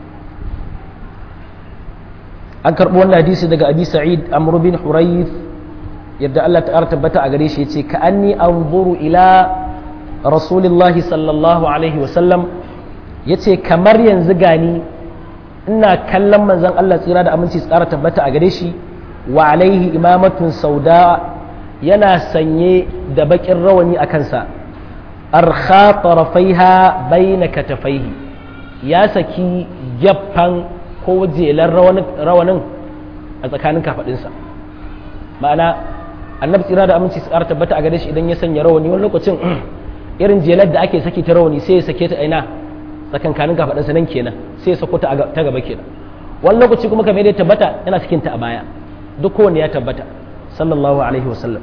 an karɓi wannan hadisi daga abi sa'id amr bin huraif yadda Allah ta'ala tabbata a gare shi yace ka anni anzuru ila rasulillahi sallallahu alaihi wa sallam yace kamar yanzu gani ina kallon manzon Allah tsira da aminci tsara tabbata a gare shi wa alaihi imamatun sauda yana sanye da bakin rawani a kansa arkha tarafaiha baina katafaihi ya saki gyaffan ko jelar rawanin a tsakanin kafadinsa ma'ana annabi tsira da aminci tsara tabbata a gare shi idan ya sanya rawani wani lokacin irin jelar da ake saki ta rawani sai ya sake ta aina tsakankanin kafaɗinsa nan kenan sai ya sako ta gaba kenan wani lokaci kuma kamar ya tabbata yana cikin ta a baya duk kowanne ya tabbata sallallahu alaihi wasallam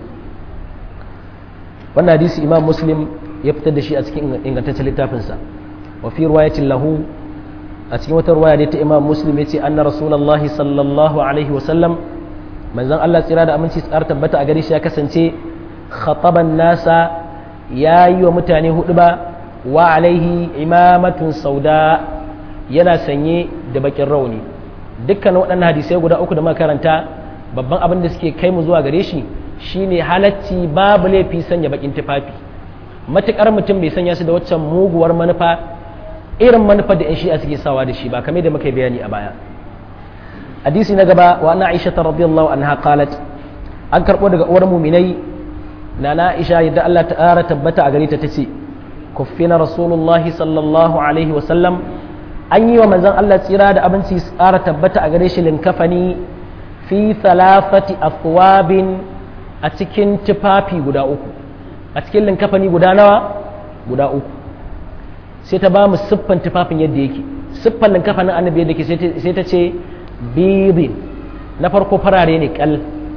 wannan hadisi imam muslim ya fitar da shi a cikin ingantaccen littafinsa wa fi riwayatin lahu a cikin wata riwaya da ta imam muslim ya ce anna rasulullahi sallallahu alaihi wasallam manzon Allah tsira da aminci tsara tabbata a gare shi ya kasance khataban nasa ya yi wa mutane hudu ba wa alaihi imamatun sauda yana sanye da bakin rauni dukkan waɗannan hadisai guda uku da makaranta babban abin da suke kai mu zuwa gare shi shine halacci babu laifi sanya bakin tufafi matukar mutum bai sanya su da waccan muguwar manufa irin manufa da 'yan shi'a suke sawa da shi ba kamar da muka yi bayani a baya hadisi na gaba wa ana aisha ta radiyallahu anha qalat an karbo daga uwar muminai na na aisha yadda Allah ta ƙara tabbata a gare ta tace kuffina rasulullahi sallallahu alaihi wa sallam an yi wa manzon Allah tsira da abinci tsara tabbata a gare shi linkafani fi thalathati afwabin a cikin tufafi guda uku a cikin linkafani guda nawa guda uku sai ta ba mu siffan tufafin yadda yake siffan linkafanin annabi yadda yake sai ta ce bibin na farko farare ne kal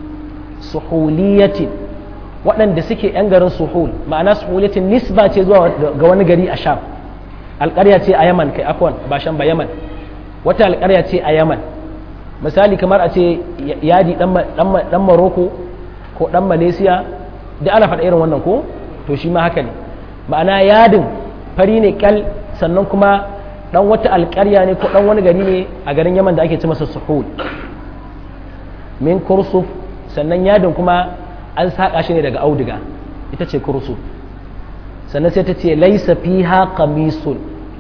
suhuliyatin waɗanda suke 'yan garin suhul ma'ana suhuliyatin nisba ce zuwa ga wani gari a sham alƙarya ce a yaman kai afwan ba sham ba yaman wata alƙarya ce a yaman misali kamar a ce yadi ɗan maroko ko ɗan malaysia da ana faɗa irin wannan ko to shi ma haka ne ma'ana yadin fari ne kal sannan kuma ɗan wata alƙarya ne ko ɗan wani gari ne a garin yaman da ake ci masa suhul min kursuf sannan yadin kuma an saƙa shi ne daga auduga ita ce kursuf sannan sai ta ce laisa fiha qamisun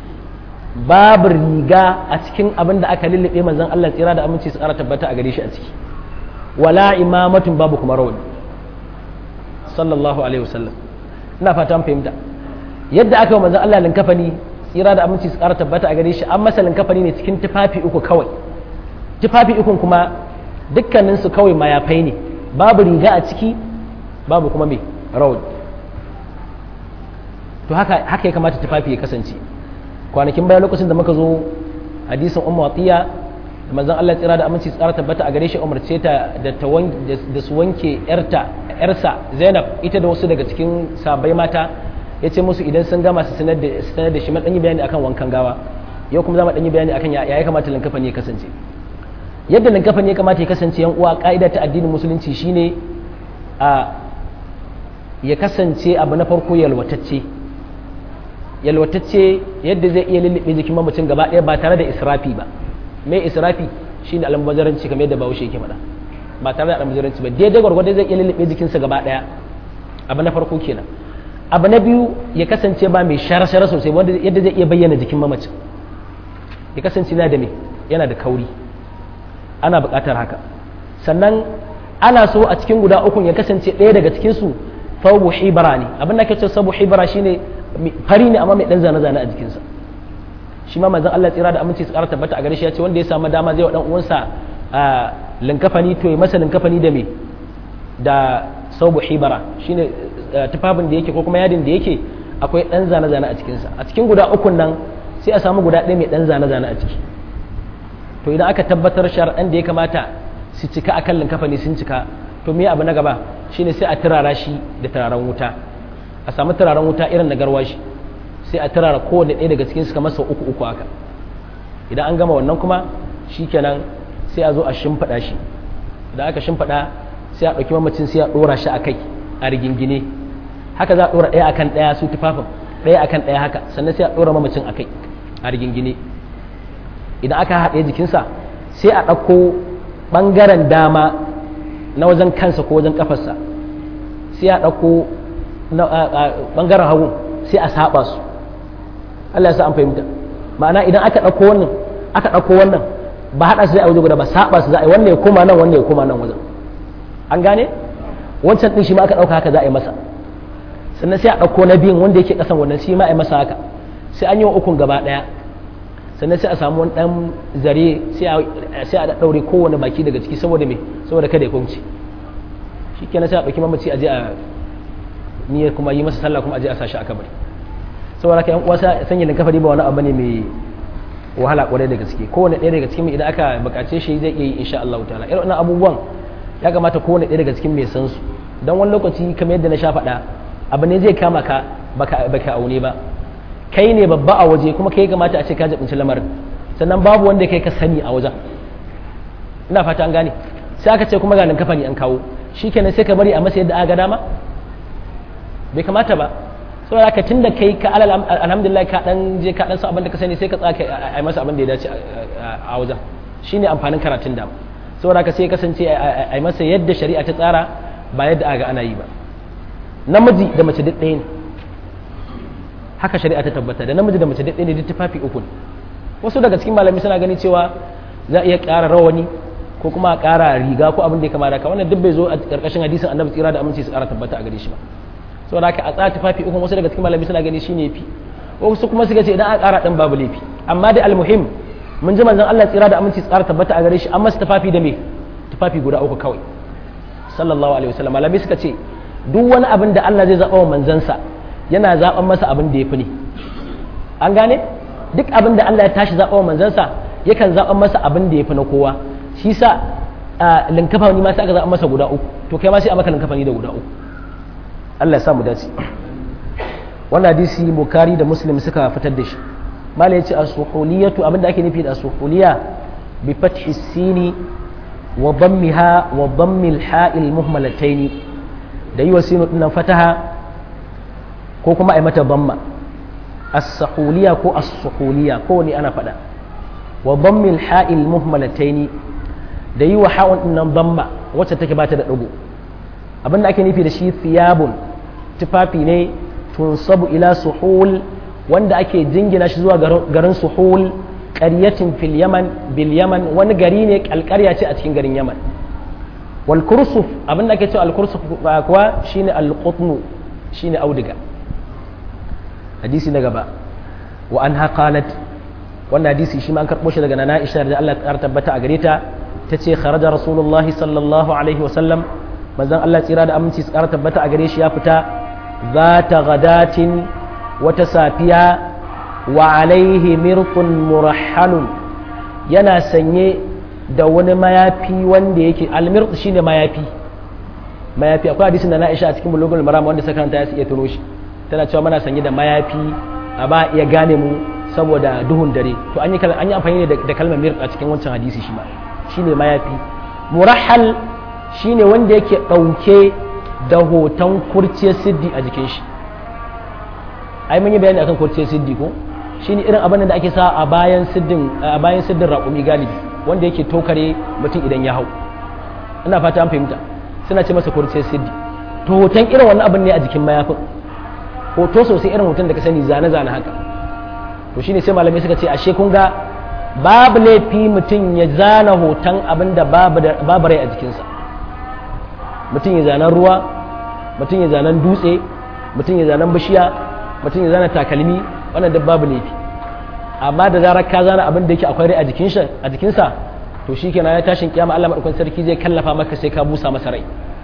babu riga a cikin abin da aka lullube manzon Allah tsira da aminci su ƙara tabbata a gare shi a ciki wala imamatun babu kuma rawani sallallahu alaihi wasallam ina fata fahimta yadda aka yi manzon Allah linkafani tsira da aminci su ƙara tabbata a gare shi an masa linkafani ne cikin tufafi uku kawai tufafi ukun kuma dukkanin su kawai mayafai ne babu riga a ciki babu kuma mai rawul to haka haka ya kamata tufafi ya kasance kwanakin bayan lokacin da muka zo hadisin ummu atiya da manzon Allah tsira da aminci tsara tabbata a gare shi umarce ta da da su wanke yarta yarsa Zainab ita da wasu daga cikin sabai mata ya ce musu idan sun gama su sanar da sanar da shi man yi bayani akan wankan gawa yau kuma za mu yi bayani akan ya ya kamata linkafani ya kasance yadda linkafani ya kamata ya kasance yan uwa ka'ida ta addinin musulunci shine a ya kasance abu na farko yalwatacce yalwatacce yadda zai iya lullube jikin mamacin gaba ɗaya ba tare da israfi ba mai israfi shine almubazaranci kamar yadda bahaushe yake faɗa ba tare da almubazaranci ba daidai gwargwado zai iya lullube jikinsa gaba ɗaya abu na farko kenan abu na biyu ya kasance ba mai shara-shara sosai wanda yadda zai iya bayyana jikin mamacin ya kasance yana da me yana da kauri ana buƙatar haka sannan ana so a cikin guda ukun ya kasance ɗaya daga cikinsu fabu hibara ne abin da ke ce sabu hibara shine fari ne amma mai ɗan zane-zane a jikinsa shi ma manzon Allah tsira da aminci su ƙara tabbata a gare shi ya ce wanda ya samu dama zai wa ɗan uwansa linkafani to ya masa linkafani da me da sabu hibara shine tufafin da yake ko kuma yadin da yake akwai ɗan zane-zane a cikinsa a cikin guda ukun nan sai a samu guda ɗaya mai ɗan zane-zane a ciki to idan aka tabbatar shar'an da ya kamata su cika a kan linkafani sun cika to me abu na gaba shine sai a turara shi da turaren wuta a samu turaren wuta irin na garwashi sai a turara kowane ɗaya daga cikin su kamar sau uku uku haka idan an gama wannan kuma shikenan sai a zo a shimfiɗa shi idan aka shimfiɗa sai a ɗauki mamacin sai a ɗora shi a kai a rigingine haka za a ɗora ɗaya akan ɗaya su tufafin ɗaya akan ɗaya haka sannan sai a ɗora mamacin a kai a rigingine idan aka haɗe jikinsa sai a ɗauko ɓangaren dama na wajen kansa ko wajen ƙafarsa sai a ɗauko ɓangaren hagu sai a saɓa su Allah ya sa an fahimta ma'ana idan aka ɗauko wannan aka ɗauko wannan ba haɗa su zai a waje guda ba saɓa su za a yi wannan ya koma nan wannan ya koma nan wajen an gane wancan ɗin shi ma aka ɗauka haka za a yi masa sannan sai a ɗauko na biyun wanda yake ƙasan wannan shi ma a yi masa haka sai an yi wa ukun gaba ɗaya sannan sai a samu wani ɗan zare sai a ɗaure kowane baki daga ciki saboda me saboda kada ya kunci shi kenan sai a ɗauki mamaci a je a niyyar kuma yi masa sallah kuma a je a sashi a kabari saboda haka yan uwa sanya linkafari ba wani abu ne mai wahala kwarai da gaske kowane ɗaya daga cikin idan aka buƙace shi zai iya yi insha Allah ta'ala irin wannan abubuwan ya kamata kowane ɗaya daga cikin mai san su don wani lokaci kamar yadda na sha faɗa abu ne zai kama ka baka aune ba kai ne babba a waje kuma kai kamata a ce ka jabinci lamarin sannan babu wanda kai ka sani a wajen ina fata an gane sai aka ce kuma ganin kafani an kawo shikenan sai ka bari a masa yadda aka ga dama bai kamata ba saboda haka tunda kai ka alhamdulillah ka dan je ka dan san abin da ka sani sai ka tsaka a masa abin da ya dace a wajen shine amfanin karatun da saboda haka sai kasance a masa yadda shari'a ta tsara ba yadda aka ana yi ba namiji da mace duk ɗaya ne haka shari'a ta tabbata da namiji da mace duk ɗaya ne duk tufafi uku ne wasu daga cikin malami suna gani cewa za a iya ƙara rawani ko kuma a ƙara riga ko abin da ya kama da ka wannan duk bai zo a ƙarƙashin hadisin annabi tsira da aminci su ƙara tabbata a gare shi ba saboda haka a tsara tufafi uku wasu daga cikin malami suna gani shine fi wasu kuma suka ce idan a ƙara ɗin babu laifi amma dai almuhim mun ji manzon Allah tsira da aminci su ƙara tabbata a gare shi amma su tufafi da me tufafi guda uku kawai sallallahu alaihi wasallam malami suka ce duk wani abin da Allah zai zaɓa wa manzansa yana zaɓan masa abin da ya fi ne an gane duk abin da Allah ya tashi zaɓa wa manzansa yakan zaɓan masa abin da ya fi na kowa shi sa linkafa ni ma sai aka zaɓa masa guda uku to kai ma sai a maka linkafa ni da guda uku Allah ya sa mu dace wannan hadisi bukari da muslim suka fitar da shi malai yace as-suhuliyatu abin da ake nufi da as-suhuliya bi fathi sini wa dammiha wa dammil ha'il muhmalataini da yi wa sinu dinnan fataha ko kuma a yi mata bamma as-sahuliya ko as-suhuliya ko ne ana faɗa wa bammil ha'il muhmalataini da yi wa ha'un dinnan bamma wacce take bata da ɗigo abin da ake nufi da shi thiyabun tufafi ne tunsabu ila suhul wanda ake jingina shi zuwa garin suhul ƙaryatin fil yaman bil yaman wani gari ne alƙarya ce a cikin garin yaman wal kursuf abin da ake cewa al kursuf kuwa shine al qutnu shine auduga hadisi na gaba wa anha qalat wannan hadisi shi ma an karbo shi daga nana Aisha da Allah ta tabbata a gare ta tace kharaja rasulullahi sallallahu alaihi wa sallam manzon Allah tsira da aminci su ƙara tabbata a gare shi ya fita zata gadatin wata safiya wa alaihi mirqun murahhalun yana sanye da wani mayafi wanda yake almirq shine mayafi mayafi akwai hadisin da na Aisha a cikin bulugul maram wanda saka ta iya tuno shi tana cewa muna sanye da mayafi a ba iya gane mu saboda duhun dare to an yi an yi amfani da kalmar mirq a cikin wancan hadisi shi ma shine mayafi murahhal shine wanda yake dauke da hoton kurciyar siddi a jikin shi ai mun yi bayani akan kurciyar siddi ko shine irin abin da ake sa a bayan siddin a bayan siddin raƙumi galibi wanda yake tokare mutum idan ya hau ina fata an fahimta suna ce masa kurciyar siddi to hoton irin wannan abin ne a jikin mayafin hoto sosai irin hoton da ka sani zane-zane haka to shine sai malamai suka ce ashe kun ga babu laifi mutum ya zana hoton abin da babu rai a jikinsa mutum ya zanen ruwa mutum ya zanen dutse mutum ya zanen bishiya mutum ya zana takalmi wannan duk babu laifi amma da zarar ka zana abin da yake akwai rai a jikinsa to shi kenan ya tashin kiyama Allah madaukakin sarki zai kallafa maka sai ka busa masa rai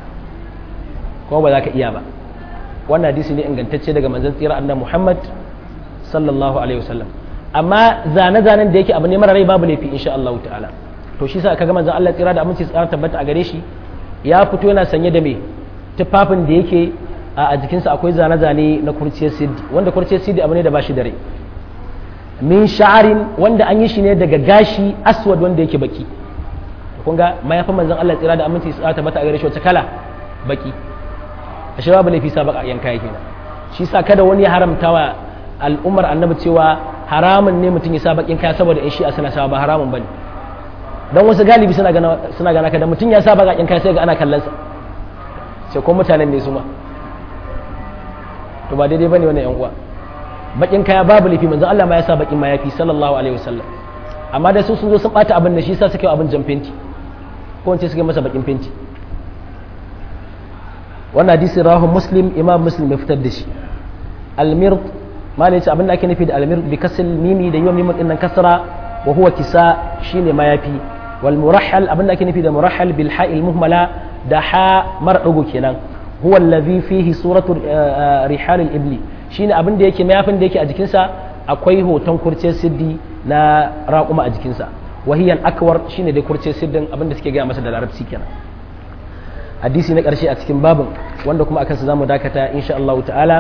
kuma ba za ka iya ba wannan hadisi ne ingantacce daga manzon tsira annabi Muhammad sallallahu alaihi wasallam amma zane-zanen da yake abu ne mara rai babu laifi insha Allah ta'ala to shi sa kaga manzon Allah tsira da aminci tsara tabbata a gare shi ya fito yana sanye da me tufafin da yake a jikinsa akwai zane-zane na kurciyar siddi wanda kurciyar siddi abu ne da bashi da rai min sha'arin wanda an yi shi ne daga gashi aswad wanda yake baki kun ga mayafin manzon Allah tsira da aminci tsara tabbata a gare shi wace kala baki ashe babu laifi sa baka yanka yake shi sa kada wani ya haramtawa al'ummar annabi cewa haramun ne mutum ya sa bakin kaya saboda in shi'a suna sawa ba haramun bane don wasu galibi suna gana suna gana kada mutum ya sa bakakin kaya sai ga ana kallon sa sai ko mutanen ne su ma to ba daidai bane wannan yan uwa bakin kaya babu laifi manzon Allah ma ya sa bakin mayafi sallallahu alaihi wasallam amma da su sun zo sun bata abin da shi sa suke abin jan fenti ko wance suke masa bakin fenti wannan hadisi rawahu muslim imam muslim ya fitar da shi almir ma ne abin da ake nufi da almir bi kasal mimi da yawan mimin dinnan kasra wa huwa kisa shine mayafi wal murahhal abin da ake nufi da murahhal bil ha'il muhmala da ha mara dago kenan huwa allazi fihi suratu rihal al ibli shine abin da yake mayafin da yake a jikinsa akwai hoton kurciyar siddi na raƙuma a jikinsa wahiyan akwar shine da kurciyar siddin abin da suke gaya masa da larabci kenan hadisi na ƙarshe a cikin babin wanda kuma akan sa zamu dakata insha Allah ta'ala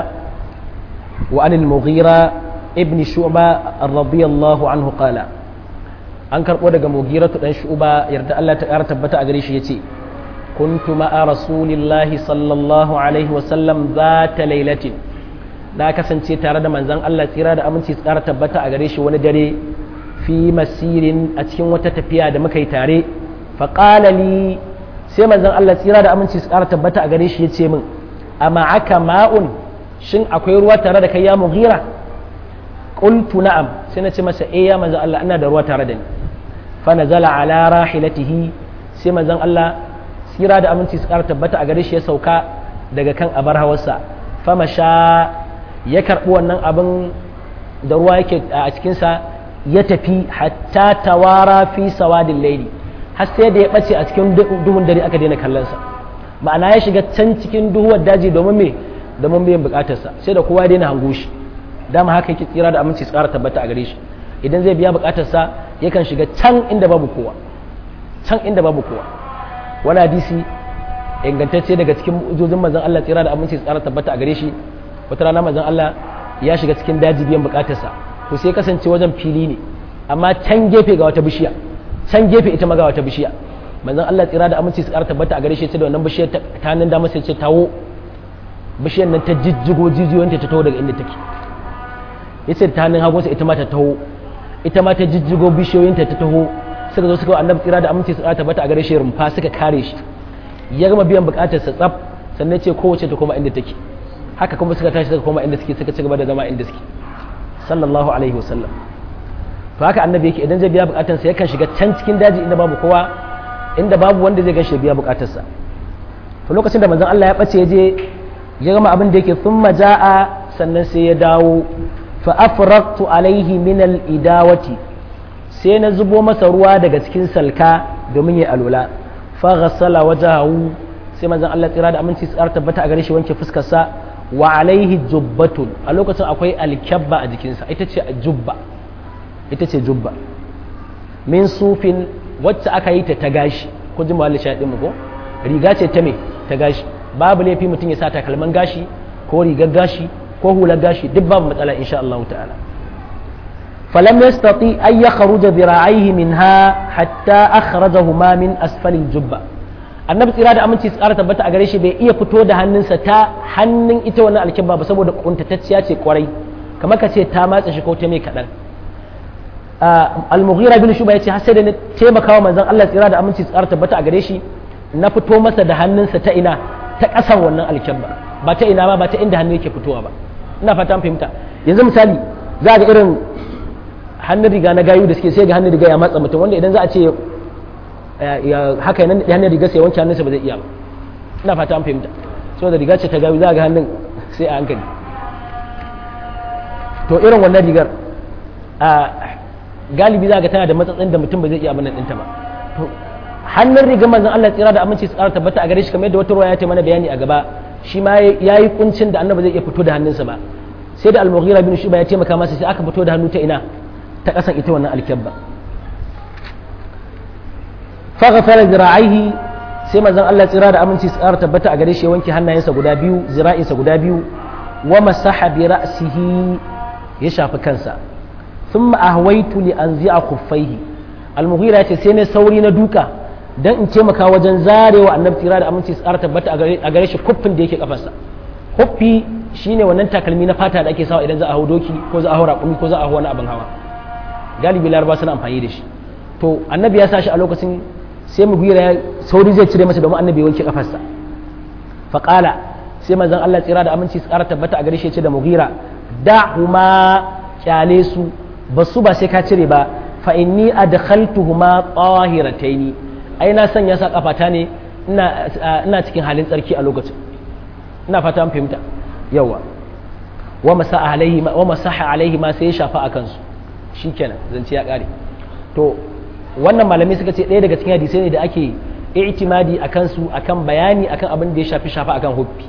wa anil mughira ibn shu'ba radiyallahu anhu qala an karbo daga mughira dan shu'ba yarda Allah ta ƙara tabbata a gare shi yace kuntu ma'a rasulillahi sallallahu alaihi wa sallam zata lailatin na kasance tare da manzon Allah tsira da aminci su ƙara tabbata a gare shi wani dare fi masirin a cikin wata tafiya da muka yi tare faqala li sai manzon Allah tsira da aminci su ƙara tabbata a gare shi ya ce min a ma'aka ma'un shin akwai ruwa tare da kai ya mughira qultu na'am sai na ce masa eh ya manzon Allah ina da ruwa tare da ni fa nazala ala rahilatihi sai manzon Allah tsira da aminci su ƙara tabbata a gare shi ya sauka daga kan abar hawarsa fa masha ya karɓi wannan abin da ruwa yake a cikinsa ya tafi hatta tawara fi sawadin laili har sai da ya ɓace a cikin duhun dare aka daina kallonsa ma'ana ya shiga can cikin duhuwar daji domin me domin biyan bukatarsa sai da kowa ya daina hango shi dama haka yake tsira da aminci su ƙara tabbata a gare shi idan zai biya bukatarsa yakan shiga can inda babu kowa can inda babu kowa wani hadisi ingantacce daga cikin mu'ujojin manzon Allah tsira da aminci su ƙara tabbata a gare shi wata rana manzon Allah ya shiga cikin daji biyan bukatarsa to sai kasance wajen fili ne amma can gefe ga wata bishiya can gefe ita maga wata bishiya manzon Allah tsira da aminci su ƙara tabbata a gare shi ce da wannan bishiyar ta nan da masa ce tawo bishiyar nan ta jijjigo jijiyoyinta ta taho daga inda take yace ta hannun hagunsa ita ma ta taho ita ma ta jijjigo bishiyoyinta ta taho suka zo suka annabi tsira da aminci su ƙara tabbata a gare shi rumfa suka kare shi ya gama biyan bukatar sa tsaf sannan ce kowace ta koma inda take haka kuma suka tashi suka koma inda suke suka ci gaba da zama inda suke sallallahu alaihi wasallam to haka annabi yake idan zai biya bukatansa yakan shiga can cikin daji inda babu kowa inda babu wanda zai ganshi biya bukatarsa to lokacin da manzon Allah ya bace je ya gama abin da yake thumma jaa sannan sai ya dawo fa afraqtu alaihi min al idawati sai na zubo masa ruwa daga cikin salka domin ya alula fa ghassala wajahu sai manzon Allah tsira da aminci tsar tabbata a gare shi wanke fuskar sa wa alaihi jubbatun a lokacin akwai alkyabba a jikinsa ita ce jubba ita ce jubba min sufin wacce aka yi ta ta gashi ko ji mawalli shaɗin mu ko riga ce ta me ta gashi babu laifi mutum ya sa takalman gashi ko rigar gashi ko hular gashi duk babu matsala insha Allah ta'ala falam yastati an yakhruja dhira'aihi minha hatta akhrajahuma min asfalil jubba annabi tsira da aminci tsara tabbata a gare shi bai iya fito da hannunsa ta hannun ita wannan alkibba ba saboda kuntatacciya ce kwarai kamar ka ce ta matsa shi ko ta mai kaɗan al-mughira bin shuba yace har sai da na taimaka wa manzon Allah tsira da aminci tsara tabbata a gare shi na fito masa da hannunsa ta ina ta ƙasan wannan alkibba ba ta ina ba ba ta inda hannu yake fitowa ba ina fata an fahimta yanzu misali za ga irin hannun riga na gayu da suke sai ga hannun riga ya matsa mutum wanda idan za a ce haka nan da hannun riga sai wanke hannunsa ba zai iya ba ina fata an fahimta saboda riga ce ta gawi za ga hannun sai a hankali to irin wannan rigar a galibi za ga tana da matsatsin da mutum ba zai iya abin ɗinta ba to hannun rigar manzon Allah tsira da aminci tsara tabbata a gare shi kamar yadda wata ruwa ya ce mana bayani a gaba shi ma yayi kuncin da annabi zai iya fito da hannunsa ba sai da al-mughira bin shuba ya taimaka masa sai aka fito da hannu ta ina ta kasan ita wannan alkyabba faghfara zira'aihi sai manzon Allah tsira da aminci tsara tabbata a gare shi ya wanke hannayensa guda biyu zira'insa guda biyu wa masaha bi ra'sihi ya shafi kansa thumma ahwaitu li anzi'a khuffaihi al-mughira ce sai ne sauri na duka dan in taimaka wajen zarewa annabi tsira da aminci tsara tabbata a gare shi kuffin da yake kafarsa kuffi shine wannan takalmi na fata da ake sawa idan za a hau doki ko za a hau raƙumi ko za a hau wani abin hawa galibi laraba suna amfani da shi to annabi ya sa shi a lokacin sai mu ya sauri zai cire masa domin annabi wanke kafarsa faƙala sai manzon Allah tsira da aminci tsara tabbata a gare shi ce da mughira da'huma kyale su basu ba sai ka cire ba fa inni adkhaltuhuma tahirataini ai na sanya sa kafata ne ina ina cikin halin tsarki a lokacin ina fata an fahimta yawa wa masaha alaihi wa masaha alaihi ma sai ya shafa akan su shikenan zance ya kare to wannan malamai suka ce ɗaya daga cikin hadisai ne da ake i'timadi a kansu akan bayani akan abin da ya shafi shafa akan huffi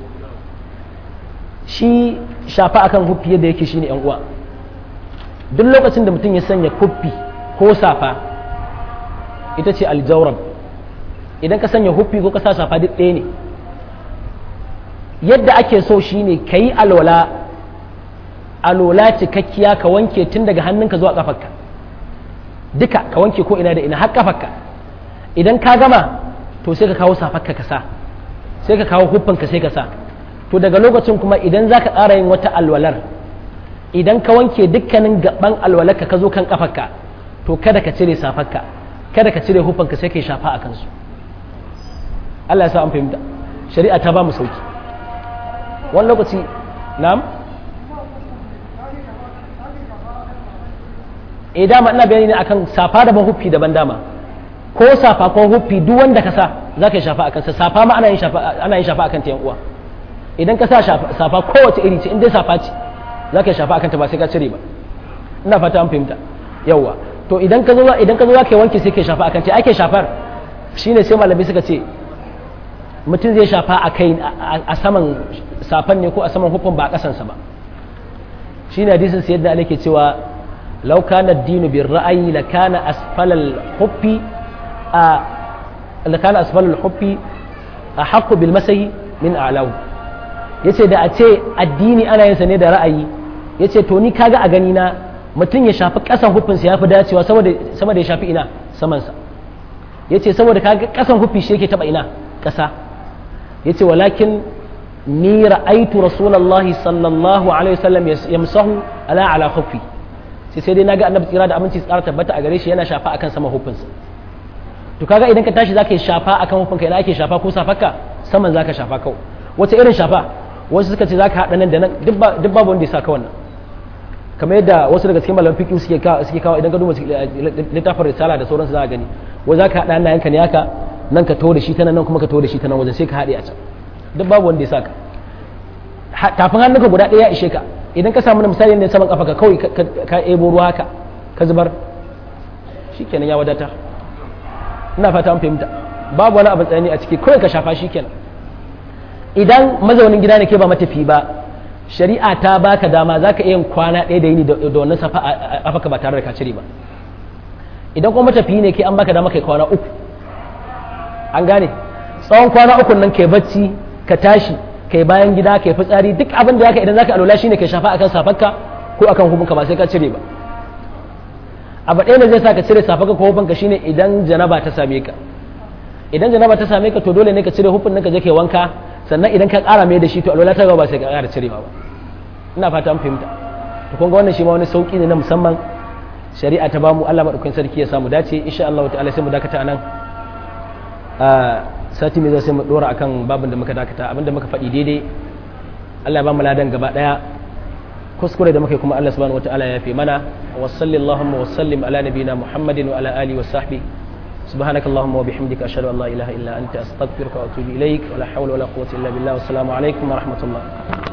shi shafa akan huffi yadda yake shine yan uwa duk lokacin da mutum ya sanya huffi ko safa ita ce aljawrab idan ka sanya huffi ko ka sa safa duk ɗaya ne yadda ake so shine ka yi alwala alwala cikakkiya ka wanke tun daga hannunka zuwa kafarka duka ka wanke ko ina da ina har kafarka idan ka gama to sai ka kawo safarka ka sa sai ka kawo huffinka sai ka sa to daga lokacin kuma idan za ka ƙara yin wata alwalar idan ka wanke dukkanin gaban alwalarka ka zo kan kafarka to kada ka cire safarka kada ka cire huffinka sai ka yi shafa a kansu Allah ya sa an fahimta shari'a ta ba mu sauki wani lokaci na'am eh dama ina bayani ne akan safa daban huffi daban dama ko safa ko huffi duk wanda ka sa za ka yi shafa akan sa safa ma ana yin shafa ana yin shafa akan ta yan uwa idan ka sa safa kowace iri ce in dai safa ce za ka yi shafa akan ta ba sai ka cire ba ina fata an fahimta yawa to idan ka zo idan ka zo za ka yi wanke sai ka yi shafa akan ta ake shafar shine sai malamai suka ce mutum zai shafa a kai a saman safan ne ko a saman hukun ba a kasansa ba shine hadisin sai yadda ake cewa law kana ad-dinu bir ra'ayi la kana asfalal huffi a la kana asfalal huffi ahqqu bil masahi min a'lahu yace da a ce addini ana yin sa ne da ra'ayi yace to ni kaga a gani na mutum ya shafi kasan huffin sa yafi dacewa saboda sama da ya shafi ina saman sa yace saboda kaga kasan huffi shi yake taba ina kasa yace walakin ni ra'aitu rasulullahi sallallahu alaihi wasallam yamsahu ala ala khuffi sai sai dai naga annabi tsira da aminci tsara tabbata a gare shi yana shafa akan sama hufinsa to kaga idan ka tashi zaka yi shafa akan hufinka idan ake shafa ko safarka saman zaka shafa kawai wace irin shafa wasu suka ce zaka haɗa nan da nan duk babu wanda ya saka wannan kamar yadda wasu daga cikin malaman fiqh suke kawo suke kawo idan ka duba littafin risala da sauransu za ka gani wai zaka haɗa hannayenka ne haka nan ka taho da shi ta nan kuma ka taho da shi ta nan wajen sai ka haɗe a can duk babu wanda ya saka tafin hannunka guda ɗaya ya ishe ka idan ka samu na misali ne saman kafa ka kawai ka ebo ruwa haka ka zubar shikenan ya wadata ina fata an fahimta babu wani abin tsayani a ciki kawai ka shafa shikenan idan mazaunin gida ne ke ba matafi ba shari'a ta baka dama za ka iya kwana ɗaya da yini da wannan safa a ba tare da ka cire ba idan kuma matafi ne ke an baka dama kai kwana uku an gane tsawon kwana uku nan kai bacci ka tashi kai bayan gida kai fitsari duk abin da zaka idan zaka alola shine kai shafa akan safarka ko akan hukunka ba sai ka cire ba abu ɗaya da zai sa ka cire safarka ko hukunka shine idan janaba ta same ka idan janaba ta same ka to dole ne ka cire hufin nan ka je kai wanka sannan idan ka ƙara mai da shi to alola ta ba sai ka ƙara cirewa ba ina fata an fahimta to kun ga wannan shi ma wani sauki ne na musamman shari'a ta bamu Allah madaukakin sarki ya samu dace insha Allah ta'ala sai mu dakata anan sati mai zai sai mu dora akan babin da muka dakata abinda muka faɗi daidai Allah ya ba mu ladan gaba daya kuskure da muka yi kuma Allah subhanahu wataala ya fi mana wa sallallahu wa sallim ala nabiyina Muhammadin wa ala alihi wa sahbihi سبحانك اللهم وبحمدك أشهد أن لا إله إلا أنت أستغفرك وأتوب إليك ولا حول ولا قوة إلا بالله والسلام عليكم ورحمة الله